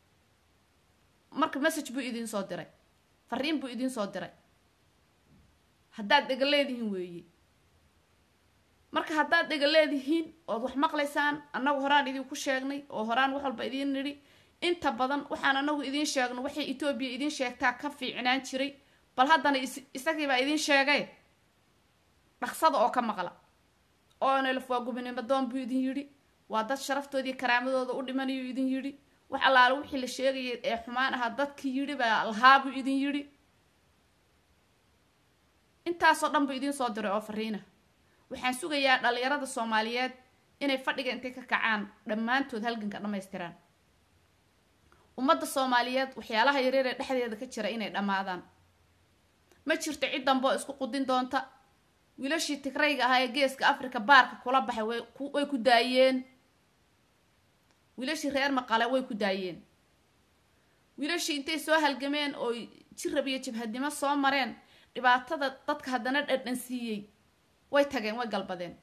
marka message buu idiin soo diray fariin buu idiin soo diray haddaad dhega leedihiin weeye marka haddaad dhega leedihiin ood wax maqlaysaan annagu horaan idinku sheegnay oo horaan wax walba idiin nidhi inta badan waxaan anagu idiin sheegno waxay etoobiya idiin sheegtaa ka fiicnaan jiray bal haddana isagiibaa idiin sheegay dhaqsada oo ka maqla onelf waa gobonimo doon buu idin yidhi waa dad sharaftoodii karaamadooda u dhimanayuu idin yidhi wax allaale wixii la sheegayay ee xumaan ahaa dadkii yidhi baa lahaa buu idin yidhi intaasoo dhan buu idiin soo diray oo fariina waxaan sugayaa dhalinyarada soomaaliyeed inay fadhiga intay ka kacaan dhammaantood halganka dhammaystiraan ummadda soomaaliyeed waxyaalaha yareer ee dhexdeeda ka jira inay dhammaadaan ma jirto cid damboo isku qudin doonta wiilashii tigrayga ahaa ee geeska africa baarka kula baxay way ku daayeen wiilashii reer maqale way ku daayeen wiilashii intay soo halgameen oo jirab iyo jabhadnimo soo mareen dhibaatada dadka haddana dhadhan siiyey way tageen way galbadeen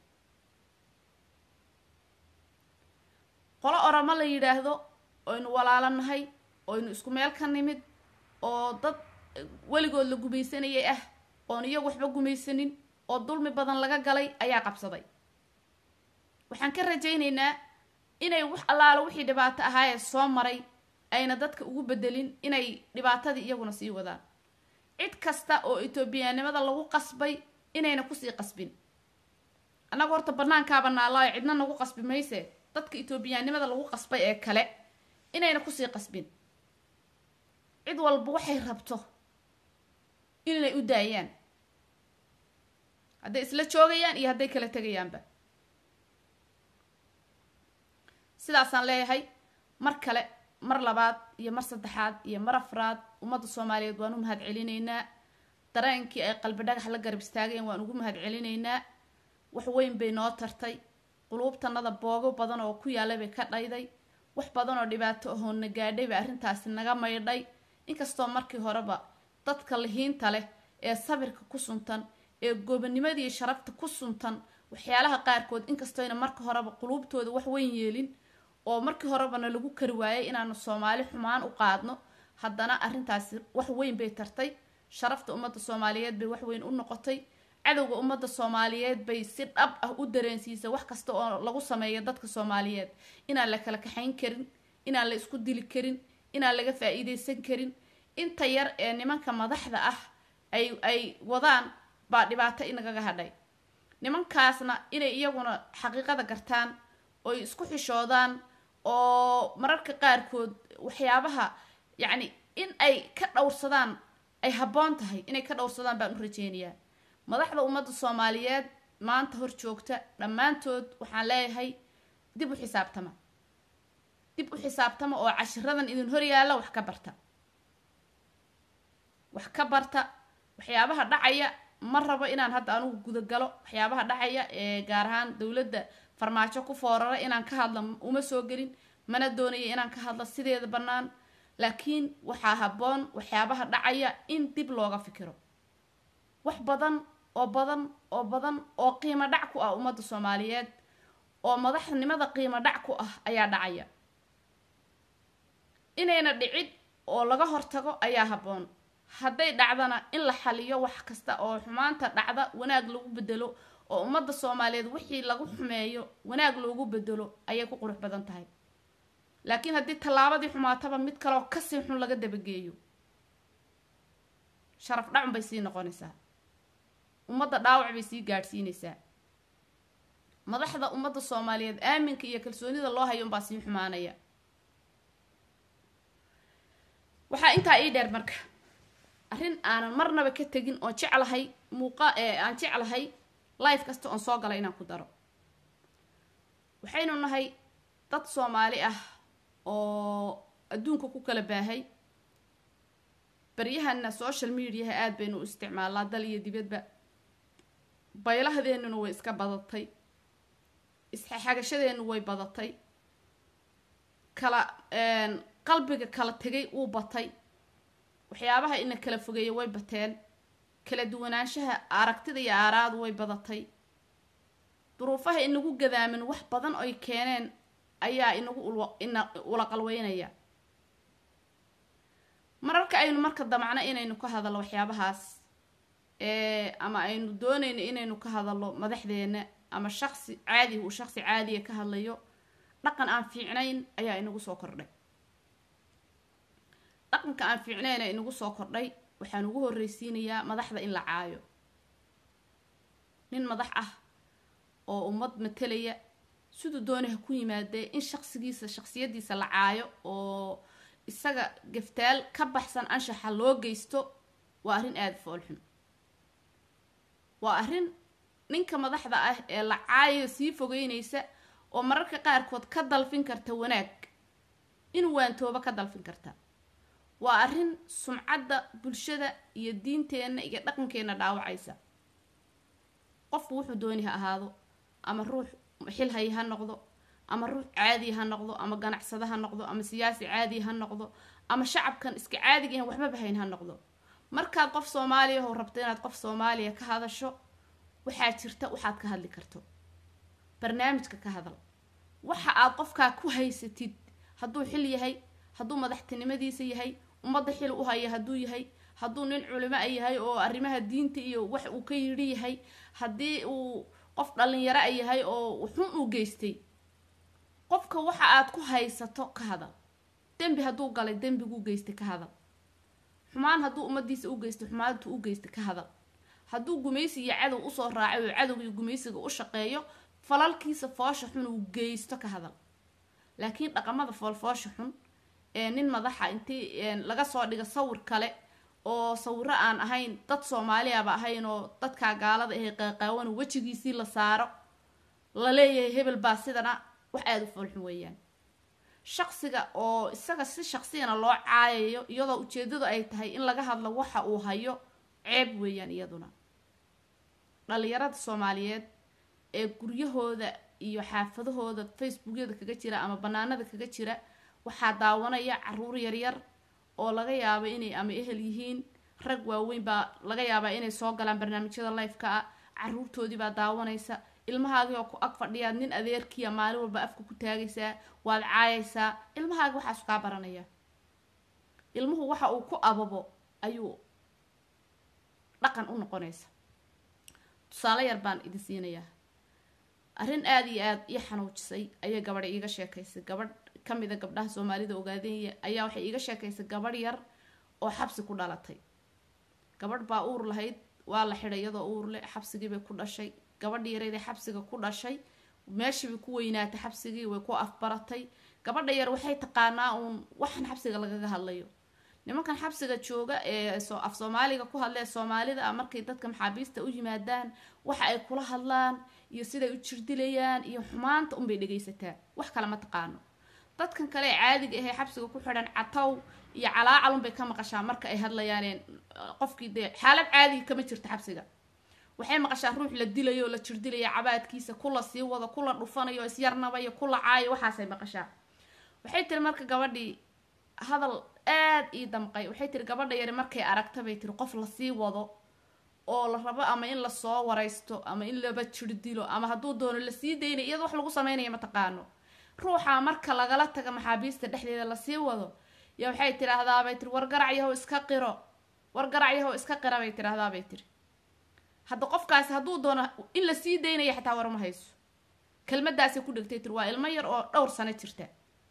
qolo oramo la yidhaahdo oynu walaalo nahay oynu isku meel ka nimid oo dad weligood la gumaysanayay ah oon iyagu waxba gumaysanin oo dulmi badan laga galay ayaa qabsaday waxaan ka rajaynaynaa inay wax allaalo wixii dhibaato ahaayee soo maray ayna dadka ugu bedelin inay dhibaatadii iyaguna sii wadaan cid kasta oo etoobiyaanimada lagu qasbay inayna kusii qasbin annaga horta banaankaaba naalaayo cidna nagu qasbi mayse dadka etoobiyaanimada lagu qasbay ee kale inayna kusii qasbin cid walba waxay rabto inay u daayaan hadday isla joogayaan iyo hadday kala tegayaanba sidaasaan leeyahay mar kale mar labaad iyo mar saddexaad iyo mar afraad ummadda soomaaliyeed waan u mahad celinaynaa dareenkii ay qalbi dhagax la garab istaageen waan ugu mahad celinaynaa wax weyn bay noo tartay quluubtanada boogo badan oo ku yaallay bay ka dhayday wax badan oo dhibaato ahoo na gaadhay bay arrintaasi naga maydhay inkastoo markii horeba dadka lihiinta leh ee sabirka ku suntan ee goobanimadii sharafta ku suntan waxyaalaha qaarkood inkastoyna marka horeba quluubtooda wax weyn yeelin oo markii horebana lagu kari waayay inaanu soomaali xumaan u qaadno haddana arrintaasi wax weyn bay tartay sharafta ummadda soomaaliyeed bay wax weyn u noqotay cadowga ummadda soomaaliyeed bay si dhab ah u dareensiisay wax kasta oo lagu sameeyo dadka soomaaliyeed inaan la kala kaxayn karin inaan la isku dili karin inaan laga faa-iideysan karin inta yar ee nimanka madaxda ah ay ay wadaan baa dhibaato inagaga hadhay nimankaasna inay iyaguna xaqiiqada gartaan oy isku xishoodaan oo mararka qaarkood waxyaabaha yacni in ay ka dhowrsadaan ay habboon tahay inay ka dhowrsadaan baan u rajeynayaa madaxda ummadda soomaaliyeed maanta hor joogta dhammaantood waxaan leeyahay dib u xisaabtama dib u xisaabtama oo cashiradan idin hor yaalla wax ka barta wax ka barta waxyaabaha dhacaya ma rabo inaan hadda anugu gudagalo waxyaabaha dhacaya ee gaar ahaan dowladda farmaajo ku foorara inaan ka hadla uma soo gelin mana doonaya inaan ka hadlo sideeda bannaan laakiin waxaa habboon waxyaabaha dhacaya in dib looga fikiro wax badan oo badan oo badan oo qiimo dhac ku ah ummadda soomaaliyeed oo madaxnimada qiimo dhac ku ah ayaa dhacaya inayna dhicid oo laga hortago ayaa habboon hadday dhacdana in la xaliyo wax kasta oo xumaanta dhacda wanaag lagu bedelo oo ummadda soomaaliyeed wixii lagu xumeeyo wanaag loogu bedelo ayay ku qurux badan tahay laakiin haddii tallaabadii xumaataba mid kaleoo kasii xun laga dabageeyo sharaf dhacun bay sii noqonaysaa ummadda dhaawac bay sii gaadhsiinaysaa madaxda ummadda soomaaliyeed aaminka iyo kalsoonida loo hayo unbaa sii xumaanaya waxaa intaa ii dheer marka arrin aanan marnaba ka tegin oon jeclahay muuqa aan jeclahay life kasta oon soo galay inaan ku daro waxaynu nahay dad soomaali ah oo adduunka ku kala baahay baryahana social mediaha aada baynu u isticmaalnaa dal iyo dibadba baylahadeennuna way iska badatay isxagashadeenu way badatay kala qalbiga kala tegay wuu batay waxyaabaha ina kala fogeeya way bateen kala duwanaanshaha aragtida iyo aaraadu way badatay duruufaha inagu gadaamin wax badan oy keeneen ayaa inagu ina ula qalweynaya mararka aynu marka damacno inaynu ka hadallo waxyaabahaas ama aynu doonayno inaynu ka hadallo madaxdeena ama shaqsi caadi uu shaqsi caadiya ka hadlayo dhaqan aan fiicnayn ayaa inagu soo kordhay dhaqanka aan fiicnayna inagu soo kordhay waxaan ugu horreysiinayaa madaxda in la caayo nin madax ah oo ummad matelaya siduu dooni ha ku yimaadee in shaqsigiisa shaqsiyadiisa la caayo oo isaga gaftaal ka baxsan anshaxa loo geysto waa arrin aada foolxun waa arrin ninka madaxda ah ee la caayo sii fogeynaysa oo mararka qaarkood ka dalfin karta wanaag inuu waantooba ka dalfin karta waa arrin sumcadda bulshada iyo diinteenna iyo dhaqankeenna dhaawacaysa qofku wuxuu dooni ha ahaado ama ruux xilhay ha noqdo ama ruux caadi ha noqdo ama ganacsado ha noqdo ama siyaasi caadi ha noqdo ama shacabkan iska caadiga ihan waxbaba hayn ha noqdo markaad qof soomaaliya oo rabto inaad qof soomaaliya ka hadasho waxaa jirta waxaad ka hadli karto barnaamijka ka hadal waxa aad qofkaa ku haysatid hadduu xil yahay hadduu madaxtinimadiisa yahay ummadda xil u haya hadduu yahay hadduu nin culimo a yahay oo arrimaha diinta iyo wax uu ka yidhi yahay haddii uu qof dhalinyaro a yahay oo xun uu geystay qofka waxa aad ku haysato ka hadal dembi hadduu galay dembiguu geystay ka hadal xumaan hadduu ummadiisa u geystay xumaantu u geystay ka hadal hadduu gumaysi iyo cadow usoo raacay oo cadowgii gumaysiga u shaqeeyo falalkiisa foosha xun uu geysto ka hadal laakiin dhaqamada foolfoosha xun ee nin madaxa intii laga soo dhigo sawir kale oo sawiro aan ahayn dad soomaaliaba ahayn oo dadkaa gaalada ahe qaaqaawan wejigiisii la saaro la leeyahay hebel baa sidana wax aada u foolxun weeyaan shaqsiga oo isaga si shaqsiyana loo caayayo iyadoo ujeedadu ay tahay in laga hadlo waxa uu hayo ceeb weeyaan iyaduna dhalinyarada soomaaliyeed ee guryahooda iyo xaafadahooda facebookyada kaga jira ama banaanada kaga jira waxaa daawanaya caruur yaryar oo laga yaabo inay ama ehel yihiin rag waaweyn baa laga yaabaa inay soo galaan barnaamijyada lifeka ah caruurtoodii baa daawanaysa ilmahaagii oo ku ag fadhiyaad nin adeerkiia maalin walba afka ku taagaysaa waad caayaysaa ilmahaagi waxaasu kaa baranaya ilmuhu waxa uu ku ababo ayuu dhaqan u noqonaysa tusaale yar baan idin siinayaa arrin aada iyo aada ii xanuujisay ayay gabadha iiga sheekaysay gabadh kamida gabdhaha soomaalida ogaadeenya ayaa waxay iiga sheekaysay gabadh yar oo xabsi ku dhalatay gabadh baa uur lahayd waa la xidhay iyadoo uur leh xabsigiibay ku dhashay gabadhi yareydee xabsiga ku dhashay meeshiibay ku weynaatay xabsigii way ku afbaratay gabadha yar waxay taqaanaa uun waxan xabsiga lagaga hadlayo nimankan xabsiga jooga ee af soomaaliga ku hadla ee soomaalida ah markay dadka maxaabiista u yimaadaan waxa ay kula hadlaan iyo siday u jirdilayaan iyo xumaanta unbay dhegaysataa wax kale ma taqaano dadkan kale ee caadiga ahee xabsiga ku xidhan catow iyo calaacalunbay ka maqashaa marka ay hadlayaaneen qofkii dee xaalad caadiga kama jirta xabsiga waxay maqashaa ruux la dilayo o la jirdilaya cabaadkiisa kula sii wado kula dhufanayo isyarnabayo kula caayo waxaasay maqashaa waxay tiri marka gabadhii hadal aad ii damqay waxay tiri gabadha yari markay aragta bay tiri qof lasii wado oo la rabo ama in lasoo waraysto ama in laba jir dilo ama hadduu doono lasii daynay iyado wax lagu sameynaya ma taqaano ruuxa marka lagala taga maxaabiista dhexdeeda lasii wado ya waxay tidhaahdaabay tiri war garac yahow iska qiro war garac yahow iska qira bay tidhaahdaabay tiri hadda qofkaasi hadduu doono in lasii daynaya xataa warma hayso kelmadaasay ku dhegtay tiri waa ilmo yar oo dhowr sano jirta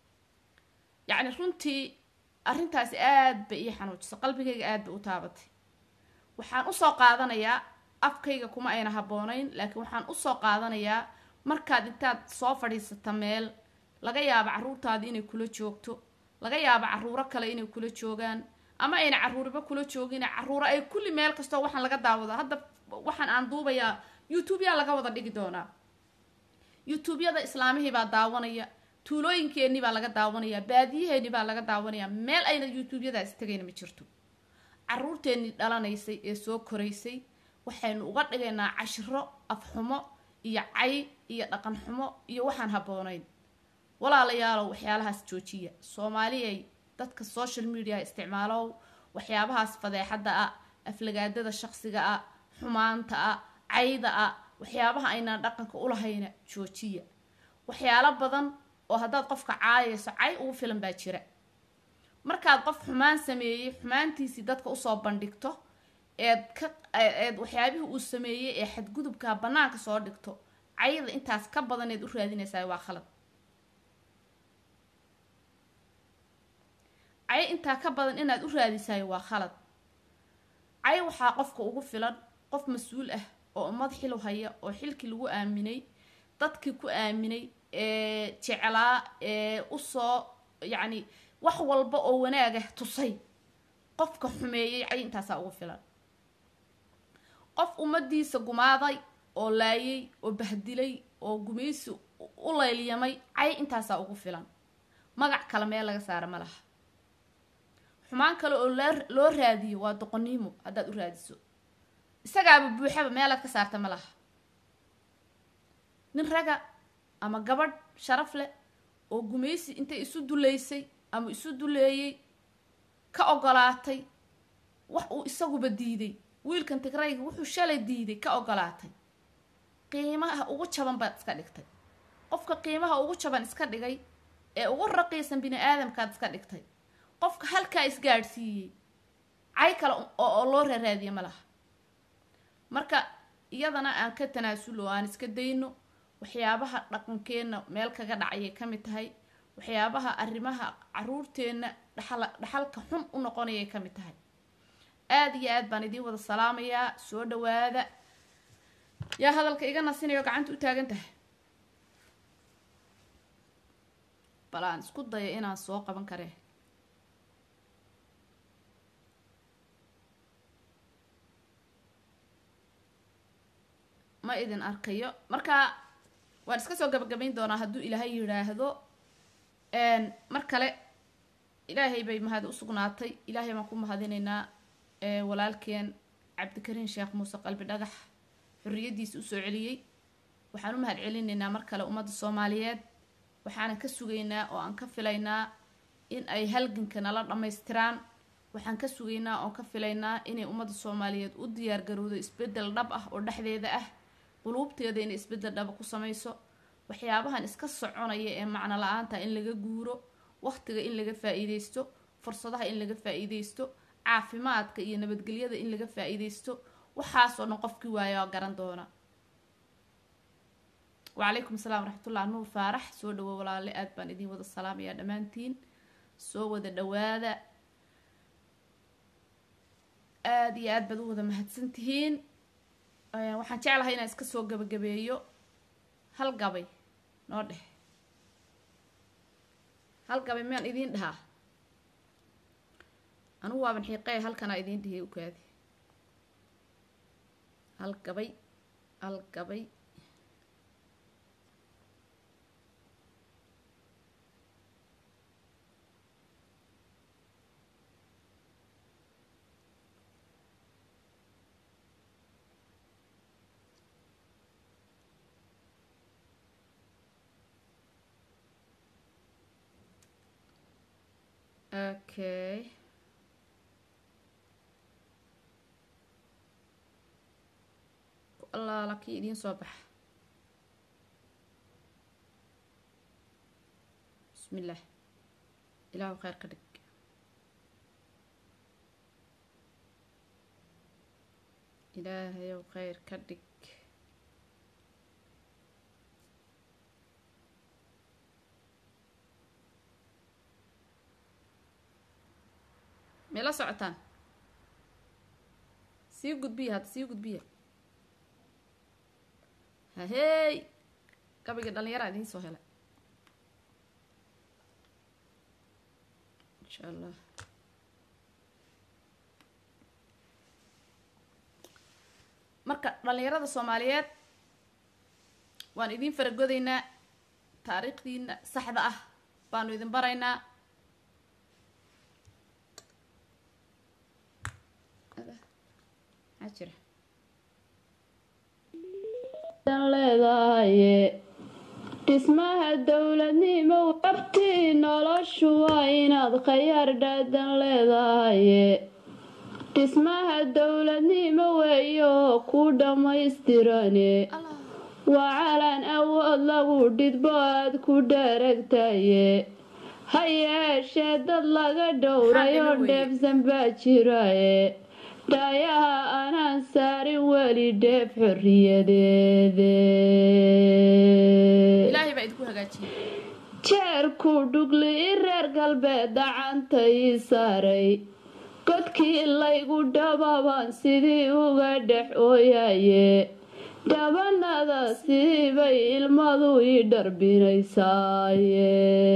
yacni runtii arrintaasi aad bay ii xanuujisay qalbigayga aad bay u taabatay waxaan usoo qaadanayaa afkayga kuma ayna habboonayn laakiin waxaan usoo qaadanayaa markaad intaad soo fadhiisata meel laga yaabo carruurtaadi inay kula joogto laga yaabo carruuro kale inay kula joogaan ama ayna carruuriba kula joogin carruuro ay kulli meel kastoo waxaan laga daawado hadda waxaan aan duubayaa youtube-yaa laga wada dhigi doonaa youtube-yada islaamihii baa daawanaya tuulooyinkeenii baa laga daawanaya baadiyaheeni baa laga daawanaya meel ayna youtube-yadaasi tegayna ma jirto caruurteennii dhalanaysay ee soo koraysay waxaynu uga dhigaynaa cashiro afxumo iyo cay iyo dhaqan xumo iyo waxaan habboonayn walaalayaalow waxyaalahaas joojiya soomaaliyay dadka social media isticmaalow waxyaabahaas fadeexadda ah aflagaadada shaqsiga ah xumaanta ah cayda ah waxyaabaha aynaan dhaqanka ulahayna joojiya waxyaalo badan oo haddaad qofka caayayso cay ugu filan baa jira markaad qof xumaan sameeyey xumaantiisii dadka usoo bandhigto eed ka eed waxyaabihii uu sameeyey ee xadgudubkaa bannaanka soo dhigto cayda intaas ka badan eed u raadinaysaa waa khalad cay intaa ka badan inaad u raadisayo waa khalad cay waxaa qofka ugu filan qof mas-uul ah oo ummad xilu haya oo xilkii lagu aaminay dadkii ku aaminay ee jeclaa ee usoo yacni wax walba oo wanaagah tusay qofka xumeeyey cay intaasaa ugu filan qof ummadiisa gumaaday oo laayay oo bahdilay oo gumaysi u laylyamay cay intaasaa ugu filan magac kale meel laga saara ma laha xumaan kale oo loo raadiyo waa doqoniimo haddaad u raadiso isagaaba buuxaba meelaad ka saarta ma laha nin raga ama gabadh sharaf leh oo gumaysi intay isu duleysay ama isu duleeyey ka ogolaatay wax uu isaguba diiday wiilkan tigrayga wuxuu shalay diiday ka ogolaatay qiimaha ugu jaban baad iska dhigtay qofka qiimaha ugu jaban iska dhigay ee ugu raqiisan bini aadamkaad iska dhigtay qofka halkaa isgaadhsiiyey cay kale oo loo raaraadiya ma laha marka iyadana aan ka tanaasulo aan iska dayno waxyaabaha dhaqankeenna meel kaga dhacayay ka mid tahay waxyaabaha arrimaha caruurteenna dhaxal dhaxalka xun u noqonayay ka mid tahay aada iyo aad baan idiin wada salaamayaa soo dhawaada yaa hadalka iga nasinayo gacanta u taagan tahay bal aan isku dayo inaan soo qaban karee ma idin arkayo marka waan iska soo gabagabayn doonaa hadduu ilaahay yidhaahdo mar kale ilaahay bay mahad u sugnaatay ilaahay baan ku mahadinaynaa walaalkeen cabdikariin sheekh muuse qalbi dhagax xorriyaddiisa usoo celiyey waxaan u mahad celinaynaa mar kale ummadda soomaaliyeed waxaanan ka sugaynaa oo aan ka filaynaa in ay halganka nala dhammaystiraan waxaan ka sugaynaa oon ka filaynaa inay ummadda soomaaliyeed u diyaargarowdo isbeddel dhab ah oo dhexdeeda ah quluubteeda inay isbeddel dhaba ku samayso waxyaabahan iska soconaya ee macno la-aanta in laga guuro waqtiga in laga faa-iideysto fursadaha in laga faa-iideysto caafimaadka iyo nabadgelyada in laga faa-iideysto waxaasoo dhan qofkii waayo garan doona wacalaykum asalaam waraxmatullah nuur faarax soo dhawo walaale aad baan idiin wada salaamayaa dhammaantiin soo wada dhawaada aada iyo aad baad u wada mahadsan tihiin waxaan jeclahay inaan iska soo gabagabeeyo hal gabay noo dheh hal gabay miyaan idiin dhahaa anugu waaban xiiqee halkanaa idiin dhihiyay ukaadi hal gabay hal gabay okay allaala kii idiin soo baxa bismi illaah ilaahu kheyr ka dhig ilaahayow kheyr ka dhig may la socotaan sii gudbiya hadda sii gudbiya hahey gabayga dhallinyaraa idiin soo helay insha allah marka dhallinyarada soomaaliyeed waan idiin faragodaynaa taariikhdiina saxda ah baanu idin baraynaa maxaa jira leedahaye dhismaha dowladnimo wabtii noloshu waa inaad khayaar dhaadan leedahaye dhismaha dowladnimo weeyo ku dhammaystirane waa calan awood lagu dhidbo aad ku dharagtaye ha yeeshee dad laga dhowrayo dheefsan baa jiraye dhaayaha anaan saarin weli dheef xorriyadeede ilaahay baa idinku hagaajiyay jeerku dhugli i reer galbeed dacanta ii saaray godkii laygu dhababan sidii uga dhex ooyaye dhabanada sidii bay ilmadu ii dharbinaysaaye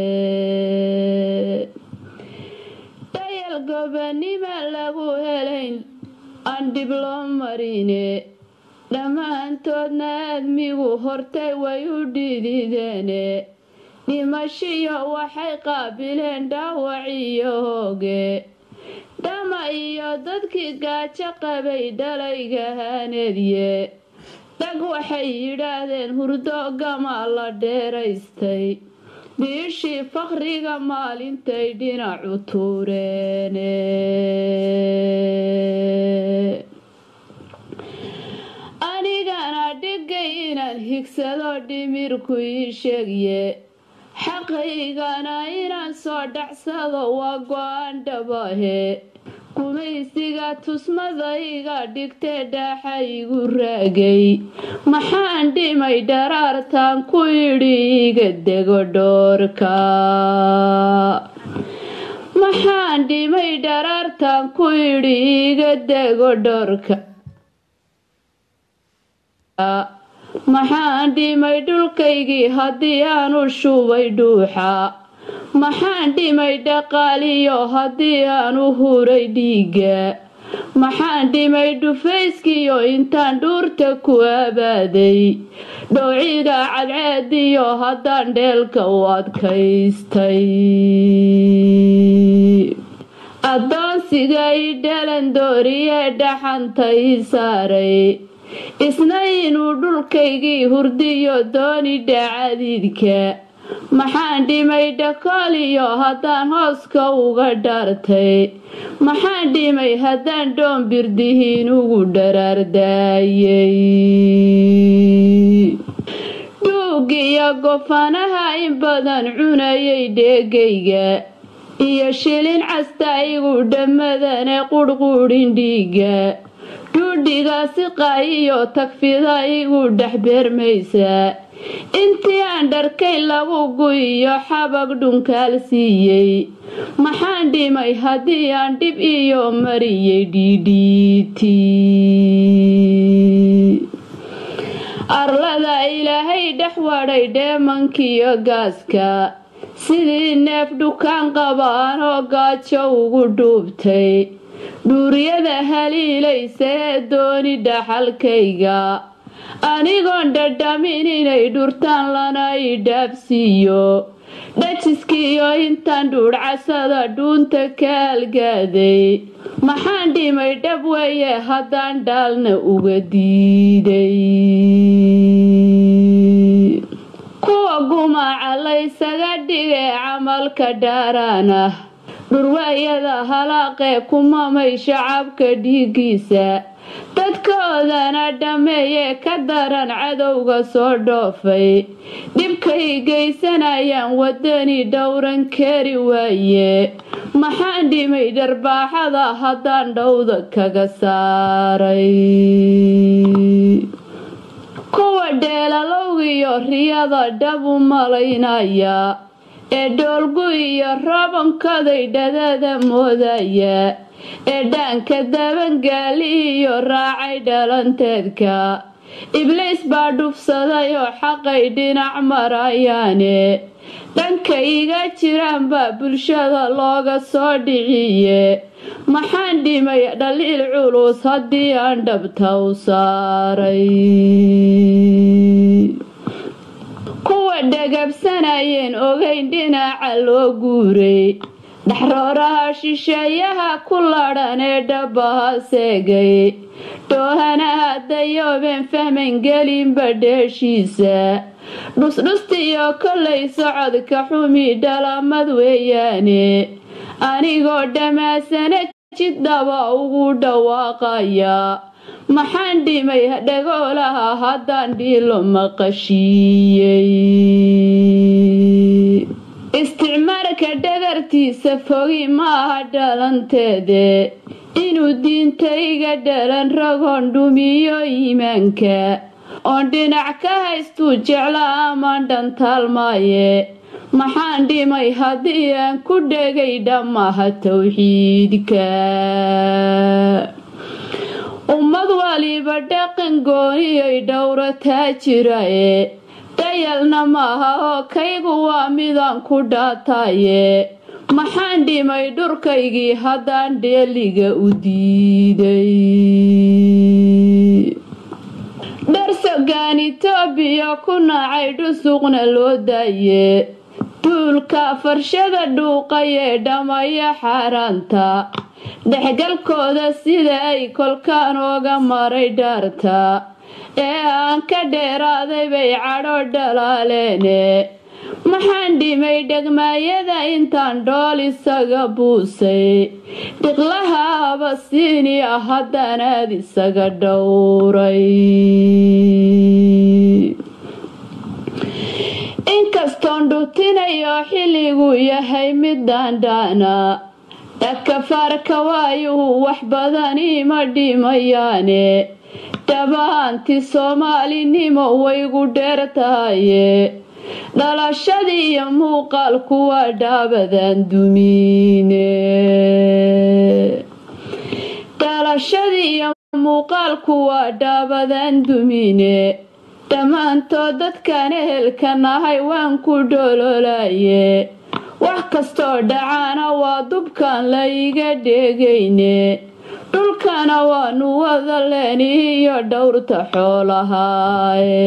dhayal gobanima lagu helayn aan dhib loo marine dhammaantoodna aadmigu hortay way u dhidideene dhimashiyo waxay qaabileen dhaawac iyo hooge dhama iyo dadkii gaajo qabay dhalayga haanedye dhag waxay yidhaahdeen hurdo gama la dheeraystay biishii fakriga maalintay dhinacu tuureene anigana dhigay inaan higsado dhimirku ii sheegye xaqaygana inaan soo dhacsado waa go-aan dhabahe gumaysiga tusmadayga dhigtee dhaaxa igu raagay maxaan dhimay dharaartaan ku yidhi iga dego dhoorka maxaan dhimay dharaartaan ku yidhi iga dego dhoorka maxaan dhimay dhulkaygii haddii aanu shubay dhuuxa maxaan dhimay dhaqaaliyo haddii aanu huray dhiigga maxaan dhimay dhufayskiyo intaan dhuurta ku abaaday dhowciga cadceediyo haddaan dheelka u adkaystay addoonsiga i dhalan dooriye dhaxanta ii saaray isna inuu dhulkaygii hurdiyo dooni dhacadiidka maxaan dhimay dhakooliyo haddaan hooska uga dhaartay maxaan dhimay haddaan dhoon birdihiin ugu dharaardaayay dhuugiyo gofanaha in badan cunayay dheegayga iyo shilin casta igu dhammadane qurhquudhin dhiiga dhuudhigaasi qaayiyo tagfida igu dhex beermaysa intii aan dharkay lagu guyiyo xabag dhunkaal siiyey maxaan dhimay haddii aan dhib iyo mariyey dhiidhiiti arlada ilaahay dhex wadhay dheemankiyo gaaska sidii neef dhukaan qabaan oo gaajo ugu dhuubtay dhuuryada haliilaysa ee dooni dhaxalkayga anigoon dhadhamin inay dhurtaan lana i dhaabsiiyo dhajiskiiyo intaan dhuudhcasada dhuunta ka algaaday maxaan dhimay dhab weeye haddaan dhaalna uga diiday kuwa gumaaca laysaga dhigee camalka dhaaraan ah dhurwaayada halaaqee kumamay shacabka dhiigiisa dadkoodana dhammeeyee ka daran cadowga soo dhoofay dhibkay geysanayaan wadani dhowran kari waaye maxaan dhimay dharbaaxada haddaan dhowda kaga saaray kuwa dheelalowgiyo riyada dhab u malaynaya ee dhoolgu iyo rabankaday dhadada moodaya ee dhaanka dabangaali iyo raacay dhalanteedka ibliis baa dhufsaday oo xaqay dhinac marayaane dhanka iga jiraan baa bulshada looga soo dhiciye maxaan dhimay dhaliil culus haddii aan dhabta u saaray kuwa dhagabsanayeen ogeyn dhinaca loo guuray dhaxrooraha shisheeyaha ku ladhan ee dhabaha seegay dhoohanaha dayoobeen fahmayn gelinba dheeshiisa dhusdhustiyo kollay socodka xumi dhalamad weeyaane anigoo dhammaasana jiddaba ugu dhawaaqaya maxaan dhimay dhagoolaha haddaan dhiilo maqashiiyey isticmaalka dhagartiisa fogi ma aha dhalanteede inuu diintayga dhalan ragoon dhumiyo iimaanka oon dhinac ka haystuu jecla amaan dhantaalmaaye maxaan dhimay haddii aan ku dhegay dhammaha towxiidka ummad waliba dhaqan gooniyay dhowrataa jirae dayalna maaha oo kaygu waa midaan ku dhaataye maxaan dhimay dhurkaygii haddaan dheeliga u diiday dharsogaan itoobiya ku nacay dhusuqna loo daaye duulka farshada dhuuqayee dhamaya xaaraanta dhexgalkooda sida ay kolkaan ooga maray dhaarta ee aan ka dheeraaday bay cadho dhalaaleene maxaan dhimay dhegmaayada intaan dhool isaga buusay dhiqlaha abasiini ah haddaan aad isaga dhowray inkastoon dhutinayo xilligu yahay mid daandhaana dhakafaarka waayuhu wax badan ima dhimayaane dhabaanti soomaalinimo waygu dheer tahaye dhalashadii iyo muuqaalku waa dhaabadan dumiine dhalashadii iyo muuqaalku waa dhaabadan dumine dhammaantood dadkan ehelka nahay waan ku dhololaye wax kastoo dhacaana waa dubkan la iga dheegayne dhulkana waanu wada leenihiyo dhowrta xoolahaaye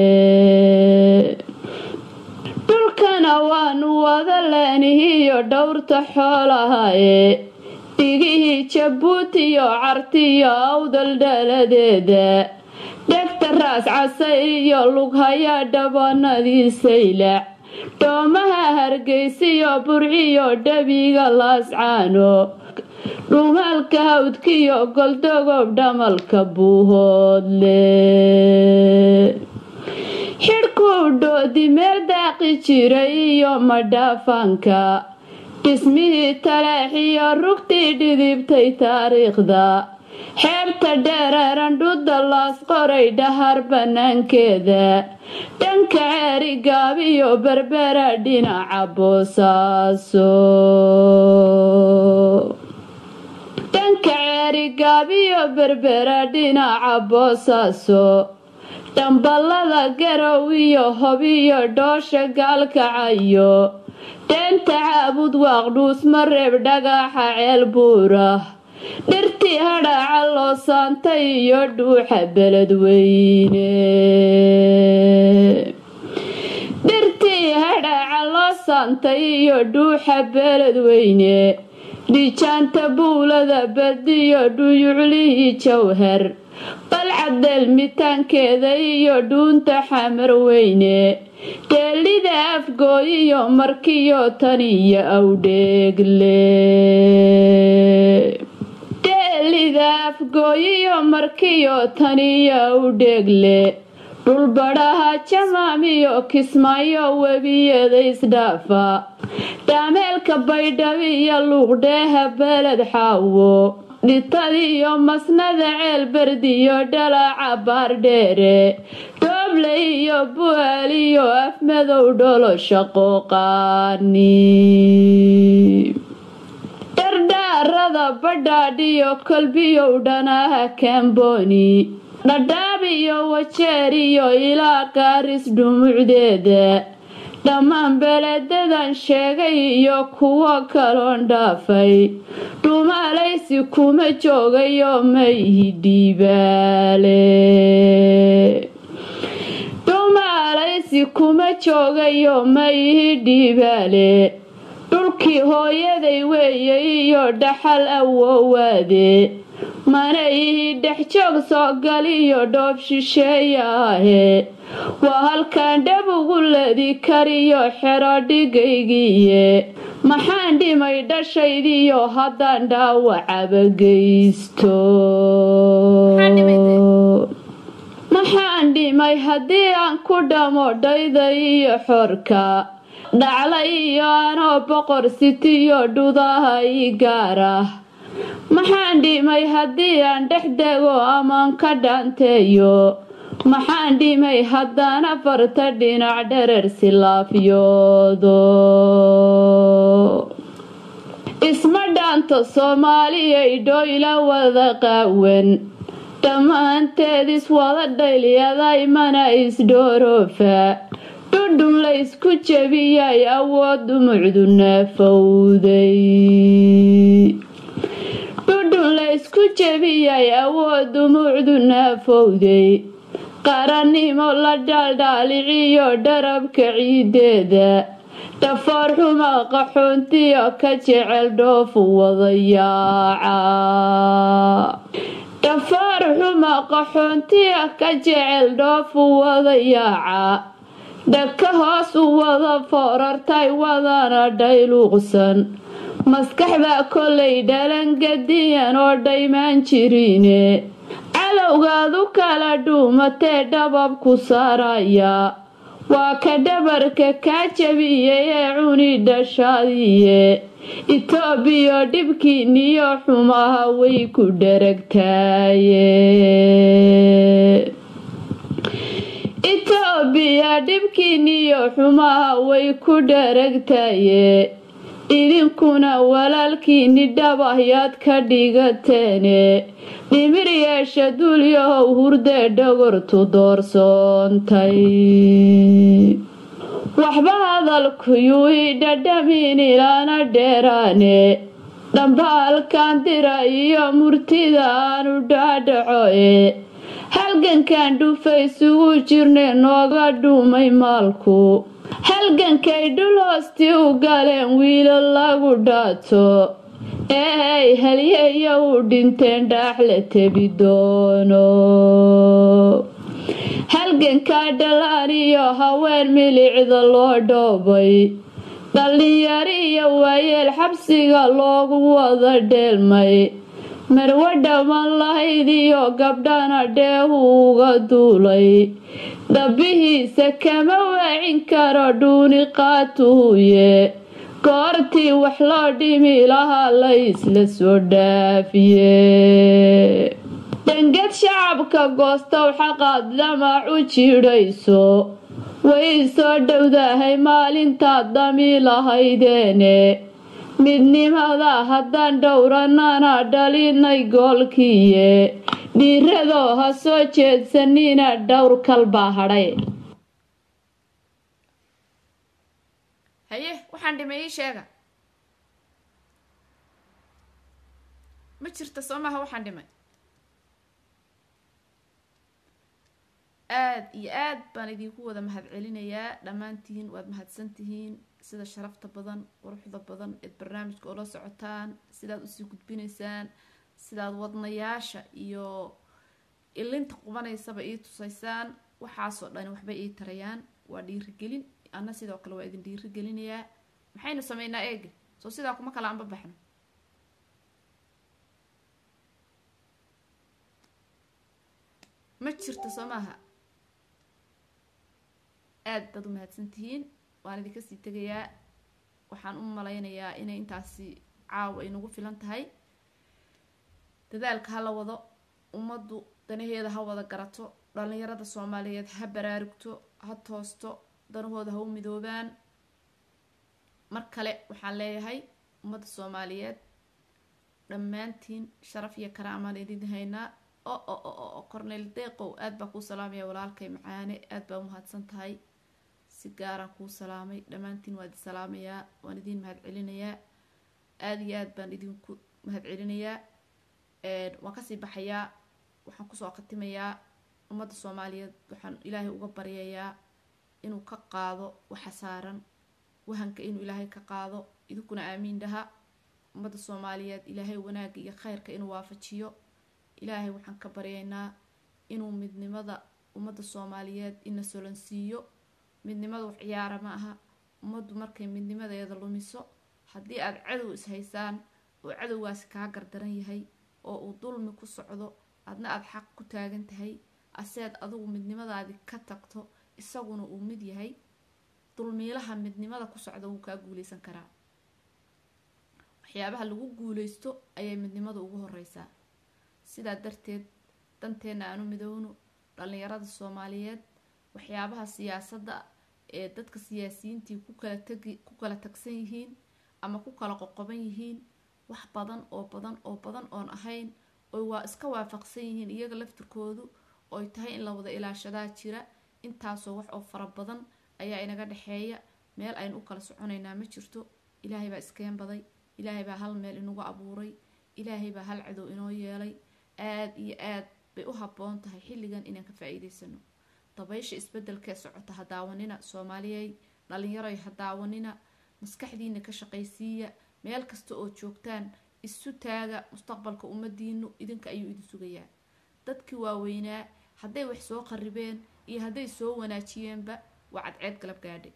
dhulkana waanu wada leenihiyo dhowrta xoolahaaye dhigihii jabuuti iyo cartiyo awdal dhaladeeda dhegta raas casayr iyo lughaya dhabanadii saylac dhoomaha hargeysiyo burciyo dhabiga laascaano dhumaalka hawdkiyo goldogob dhamalka buuhoodle xidhkuu dhoodi meel daaqi jiray iyo madhaafaanka dhismihii talaaxiyo rugtii dhidibtay taariikhda xeebta dheereeran dhudda laas qoray dhahar bannaankeeda dhanka ceeri gaabiyo berbera dhinaca boosaaso dhanka ceeri gaabiyo berbera dhinaca boosaaso dhamballada garow iyo hobiyo dhoosha gaalkacayo dheenta caabud waaqdhuus mareeb dhagaxa ceel buura dhirtii hadhaaca loo saantay iyo dhuuxa beledweyne dhirtii hadhaaca loo saantay iyo dhuuxa beledweyne dhijaanta buulada badiyo dhuyuclihii jawhar balcaddeelmitaankeeda iyo dhuunta xamar weyne dheelida afgooyiyo markiyo tan iyo awdheegle dheelida afgooyiyo markiyo tan iyo awdheegle dhulbadhaha jamaamiyo kismaayo webiyada isdhaafa dhaameelka baydhabiyo luuqdheeha beled xaawo dhitadiyo masnada ceel berdiyo dhalaca baardheere dhooble iyo bu'aaliyo afmadow dholosha qooqaani dhardhaarada badhaadhiyo kolbiyow dhanaha kamboni dhadhaab iyo wajeer iyo ilaa qaaris dhumucdeeda dhammaan beledadan sheegay iyo kuwo kaloon dhaafay dhumaalaysi kuma joogayo mayhi dhiibaale dhumaalaysi kuma joogayo mayhi dhiibaale dhulkii hooyaday weeye iyo dhaxal awoowaade mana ihi dhex joog soo galiyo dhoob shisheeya ahe waa halkaan dhab ugu ladi kariyo xero dhigaygiiye maxaan dhimay dhashaydiyo haddaan dhaawacaba geysto maxaan dhimay haddii aan ku dhamo dhayda iyo xorka dhacla iyo anoo boqor sitiyo dhudaha ii gaar ah maxaan dhimay haddii aan dhex dego amaan ka dhaanteeyo maxaan dhimay haddaan afarta dhinac dherer silaafyoodo isma dhaanto soomaaliyay dhoyla wada qaawan dhammaanteed iswada dhayliyaday mana isdhooroofa dhudhun la ysku jebiyay awood dhumucdu naafowday dhudhun la ysku jebiyay awood dhumucdu naafowday qarannimo la dhaaldhaaliciyo dharabka ciideeda dhafoor xuma qaxoontiyo ka jecel dhoofu wadayaaca dhafoor xuma qaxoontiyo ka jecel dhoofu wadayaaca dhaka hoos u wada foorartay wadana dhayluuqsan maskaxda kolay dhalangadiyan oo dhaymaan jirine calowgaadu kala dhuumatee dhabab ku saaraya waa ka dhabarka kaa jabiyay ee cuni dhashaadiye itoobiyo dhibkiiniyo xumaha way ku dharagtaaye itoobiya dhibkiiniyo xumaha way ku dharagtaye idinkuna walaalkiini dhabahyaad ka dhigateene dhimir yeesha duulyahow hurdee dhogortu doorsoontay waxba hadalkuyuu i dhadhamiin ilaana dheeraane dhambaalkan dira iyo murtida aanu dhaadhaco e halgankan dhufaysugu jirne nooga dhuumay maalku halgankay dhul hoostii u galeen wiilo lagu dhaato eey halyeeya u dhinteen dhaax la tebi doono halgankaa dhalaan iyo haween milicda loo dhoobay dhallinyaro iyo waayeel xabsiga loogu wada dheelmay marwo dhamman lahayd iyo gabdhana dheehu uga duulay dhabihiisa kama waacin karo dhuuni qaatuhuye goortii wax loo dhimi lahaa la isla soo dhaafiye dangad shacabka goostow xaqaad damac u jidhayso way soo dhowdahay maalintaad dami lahaydeene midnimada haddaan dhowranana dhalinay goolkiiye dhiiradoo ha soo jeedsanina dhowr kalbaa hadhay haye waxaan dhimay ii sheega ma jirta soo maaha waxaan dhimay aada iyo aad baan idinku wada mahad celinayaa dhammaantiin waad mahadsantihiin sida sharafta badan quruxda badan eed barnaamijka oola socotaan sidaad usii gudbinaysaan sidaad wadnayaasha iyo ilinta qubanaysaba ii tusaysaan waxaasoo dhani waxbay ii tarayaan waa dhiirigelin anna sidoo kale waa idin dhiirigelinayaa maxaynu sameynaa eega soo sidaa kuma kala anba baxno ma jirto soo maaha aada baad u mahadsantihiin waan idinka sii tegayaa waxaan u malaynayaa inay intaasi caawa inagu filan tahay dadaalka ha la wado ummaddu danaheeda ha wada garato dhallinyarada soomaaliyeed ha baraarugto ha toosto danahooda ha u midoobaan mar kale waxaan leeyahay ummadda soomaaliyeed dhammaantiin sharaf iyo karaamaan idin haynaa o o o o cornel deeqow aada baa kuu salaamaya walaalkay macaane aada baa umahadsan tahay si gaaraan kuu salaamay dhammaantiin waa idin salaamayaa waan idiin mahad celinayaa aada iyo aad baan idinku mahad celinayaa waan kasii baxayaa waxaan kusoo khatimayaa ummadda soomaaliyeed waxaan ilaahay uga baryayaa inuu ka qaado waxa saaran wahanka inuu ilaahay ka qaado idinkuna aamiin dhaha ummadda soomaaliyeed ilaahay wanaagga iyo kheyrka inuu waafajiyo ilaahay waxaan ka baryaynaa inuu midnimada ummadda soomaaliyeed ina solansiiyo midnimada wax ciyaara ma aha ummaddu markay midnimadeeda lumiso haddii aada cadow is-haysaan oo cadowgaasi kaa gardaran yahay oo uu dulmi ku socdo adna aada xaq ku taagan tahay aseed adigu midnimadaadi ka tagto isaguna uu mid yahay dulmiilaha midnimada ku socda wuu kaa guuleysan karaa waxyaabaha lagu guuleysto ayay midnimadu ugu horeysaa sidaa darteed danteenna aanu midowno dhallinyarada soomaaliyeed waxyaabaha siyaasadda ee dadka siyaasiyiintii ku kala tagi ku kala tagsan yihiin ama ku kala qoqoban yihiin wax badan oo badan oo badan oon ahayn oy waa iska waafaqsan yihiin iyaga laftirkoodu ooy tahay in la wada ilaashadaa jira intaasoo wax oo fara badan ayaa inaga dhexeeya meel aynu u kala soconaynaa ma jirto ilaahay baa iskeen baday ilaahay baa hal meel inagu abuuray ilaahay baa hal cadow inoo yeelay aada iyo aad bay u habboon tahay xilligan inaan ka faa-iideysano dabaysha isbedelkee socota ha daawanina soomaaliyey dhalinyaroy ha daawanina maskaxdiina ka shaqaysiiya meel kasta oo joogtaan isu taaga mustaqbalka ummadiinu idinka ayuu idin sugayaa dadkii waaweynaa hadday wax soo qaribeen iyo hadday soo wanaajiyeenba waa cadceed galab gaadhay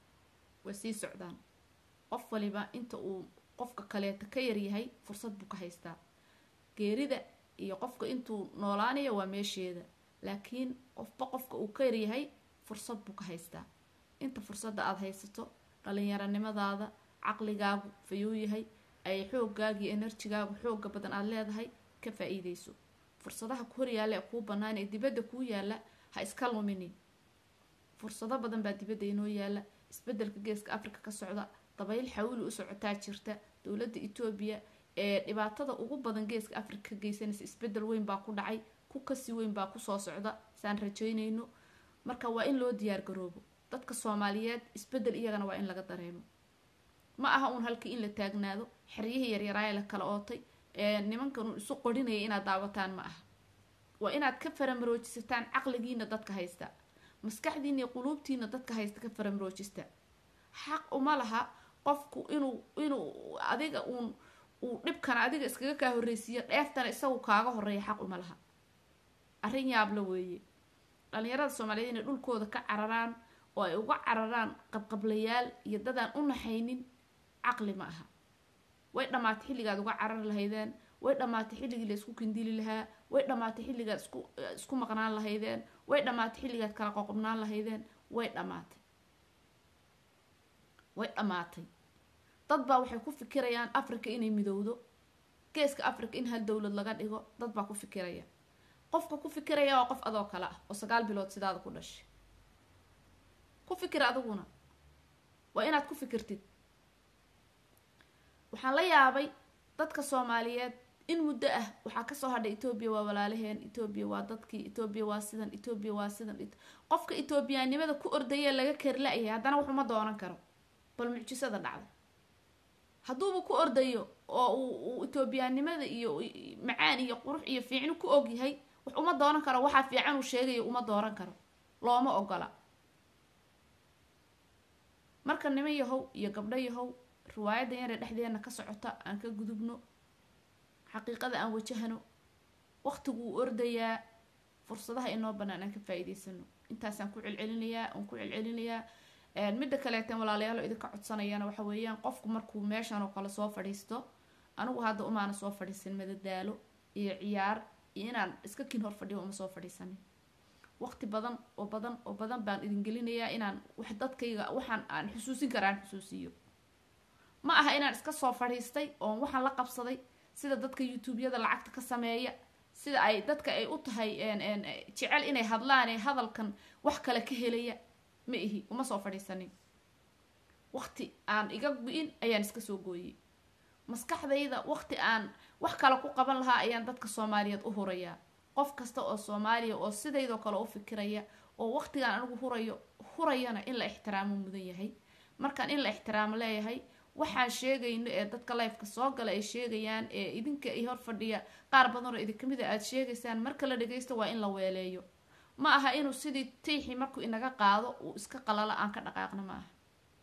way sii socdaan qof waliba inta uu qofka kaleeta ka yaryahay fursad buu ka haystaa geerida iyo qofka intuu noolaanaya waa meesheeda laakiin qofba qofka uu ka yaryahay fursad buu ka haystaa inta fursadda aada haysato dhalinyaronimadaada caqligaagu fayuu yahay ay xoogaaga iyo enerjigaagu xooga badan aada leedahay ka faa-iideyso fursadaha ku horyaalla ee kuu bannaan ee dibadda kuu yaalla ha iska luminin fursado badan baa dibadda inoo yaalla isbedelka geeska africa ka socda dabayl xawili u socotaa jirta dowladda etoobiya ee dhibaatada ugu badan geeska africa ka geysanaysa isbedel weyn baa ku dhacay ku kasi weyn baa kusoo socda saan rajaynayno marka waa in loo diyaar garoobo dadka soomaaliyeed isbedel iyagana waa in laga dareemo ma aha uun halkii in la taagnaado xeryihii yaryaraaya la kala ootay ee nimankan isu qorinaya inaad daawataan ma aha waa inaad ka faramaroojisataan caqligiina dadka haysta maskaxdiina iyo quluubtiina dadka haysta ka faramaroojista xaq uma laha qofku inuu inuu adiga uun uu dhibkana adiga iskaga kaa horreysiiyo dheeftana isagu kaaga horeeya xaq uma laha arrin yaabla weeye dhalinyarada soomaaliyeed inay dhulkooda ka cararaan oo ay uga cararaan qabqablayaal iyo dadaan u naxaynin caqli ma aha way dhammaatay xilligaad uga carari lahaydeen way dhammaatay xilligii la isku kindili lahaa way dhammaatay xilligaad isku isku maqnaan lahaydeen way dhammaatay xilligaad kala qoqobnaan lahaydeen way dhammaatay way dhammaatay dad baa waxay ku fikirayaan africa inay midowdo geeska africa in hal dowlad laga dhigo dad baa ku fikiraya qofka ku fikiraya waa qof adoo kale ah oo sagaal bilood sidaada ku dhashay ku fikir adiguna waa inaad ku fikirtid waxaan la yaabay dadka soomaaliyeed in muddo ah waxaa kasoo hadhay etoobiya waa walaalaheen etoobiya waa dadkii etoobiya waa sidan etoobiya waa sidan qofka etoobiyaanimada ku ordaya laga kari la-yahay haddana waxuma doonan karo bal mucjisada dhacday hadduuba ku ordayo oo uu etoobiyaanimada iyo macaan iyo qurux iyo fiicni ku ogyahay wax uma doonan karo waxaa fiican uu sheegayo uma dooran karo looma ogola marka niman yahow iyo gabdho yahow riwaayadan yare dhexdeena ka socota aan ka gudubno xaqiiqada aan wajahano waqtiguu ordayaa fursadaha inoo banaan aan ka faa-iideysano intaasaan ku celcelinayaa aan ku celcelinayaa midda kaleetan walaalayaal oo idinka codsanayana waxa weeyaan qofku markuu meeshan oo kale soo fadhiisto anigu hadda umaana soo fadhiisan madadaalo iyo ciyaar iyo inaan iska kin hor fadhiyo uma soo fadhiisanin waqti badan oo badan oo badan baan idin gelinayaa inaan wax dadkayga waxaan aan xusuusin kara aan xusuusiyo ma aha inaan iska soo fadhiistay oon waxaan la qabsaday sida dadka youtube-yada lacagta ka sameeya sida ay dadka ay u tahay jecel inay hadlaan ee hadalkan wax kale ka helaya ma ihi uma soo fadhiisanin waqti aan iga gu-in ayaan iska soo gooyey maskaxdayda waqti aan wax kale ku qaban lahaa ayaan dadka soomaaliyeed u hurayaa qof kasta oo soomaaliya oo sidaydoo kale u fikiraya oo waqtigaan anigu hurayo hurayana in la ixtiraamo mudan yahay markaan in la ixtiraamo leeyahay waxaan sheegayno ee dadka lifeka soo gala ay sheegayaan ee idinka i hor fadhiya qaar badanoo idinka mid a aada sheegaysaan marka la dhagaysto waa in la weeleeyo ma aha inuu sidii tiixii markuu inaga qaado uu iska qalalo aan ka dhaqaaqno ma aha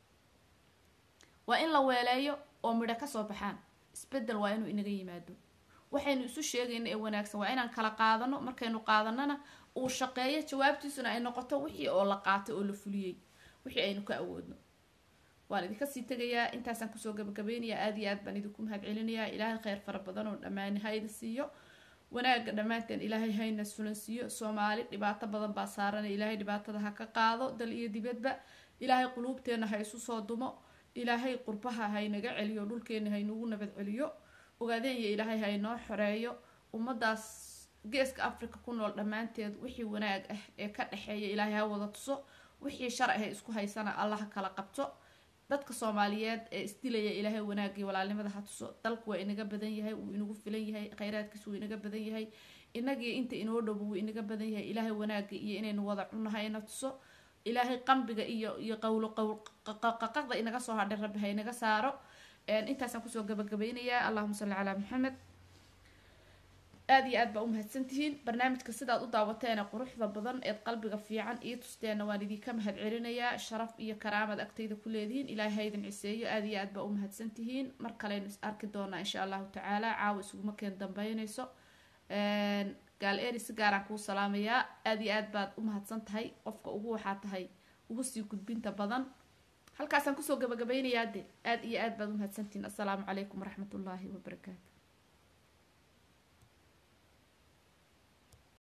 waa in la weeleeyo oo midho kasoo baxaan isbedel waa inuu inaga yimaado waxaynu isu sheegayno ee wanaagsan waa inaan kala qaadano markaynu qaadanana uu shaqeeyo jawaabtiisuna ay noqoto wixii oo la qaatay oo la fuliyey wixii aynu ka awoodno waan idinka sii tegayaa intaasaan kusoo gabagabaynayaa aada iyo aad baan idinku mahad celinayaa ilaahay kheyr fara badan oo dhammaani hayda siiyo wanaagga dhammaanteen ilaahay hayna sulan siiyo soomaali dhibaato badan baa saarana ilaahay dhibaatada ha ka qaado dal iyo dibadba ilaahay quluubteenna ha isu soo dumo ilaahay qurbaha haynaga celiyo dhulkeenna haynagu nabad celiyo ogaadeenya ilaahay haynoo xoreeyo ummadaas geeska africa ku nool dhammaanteed wixii wanaag ah ee ka dhexeeya ilaahay ha wada tuso wixii sharci ah isku haysana allah ha kala qabto dadka soomaaliyeed ee isdilaya ilaahay wanaagii walaalnimada ha tuso dalku waa inaga badan yahay wuu inagu filan yahay kheyraadkiisu wuu inaga badan yahay inagii inta inoo dhowo wuu inaga badan yahay ilaahay wanaagii iyo inaynu wada cunnahay ina tuso ilaahay qambiga iyo iyo qowlo qowl qaqaqda inaga soo hadhay rabbi ha inaga saaro intaasaan kusoo gabagabaynayaa allahuma salli calaa maxamed aada iyo aad baa umahadsantihiin barnaamijka sidaad u daawateene quruxda badan eed qalbiga fiican iyo tusteena waan idinka mahad celinayaa sharaf iyo karaamad agtayda ku leedihiin ilaahay haydin ciseeyo aada iyo aad baa umahadsantihiin mar kaleynu is arki doonaa insha allahu tacaala caawa isuguma keen dambeyneyso gaal eri si gaaraan kuu salaamayaa aada iyo aad baad umahadsan tahay qofka ugu waxaa tahay ugu sii gudbinta badan halkaasaan kusoo gabagabaynayaa de aada iyo aad baad umahadsantihiin assalaamu calaykum waraxmat ullaahi wabarakaatu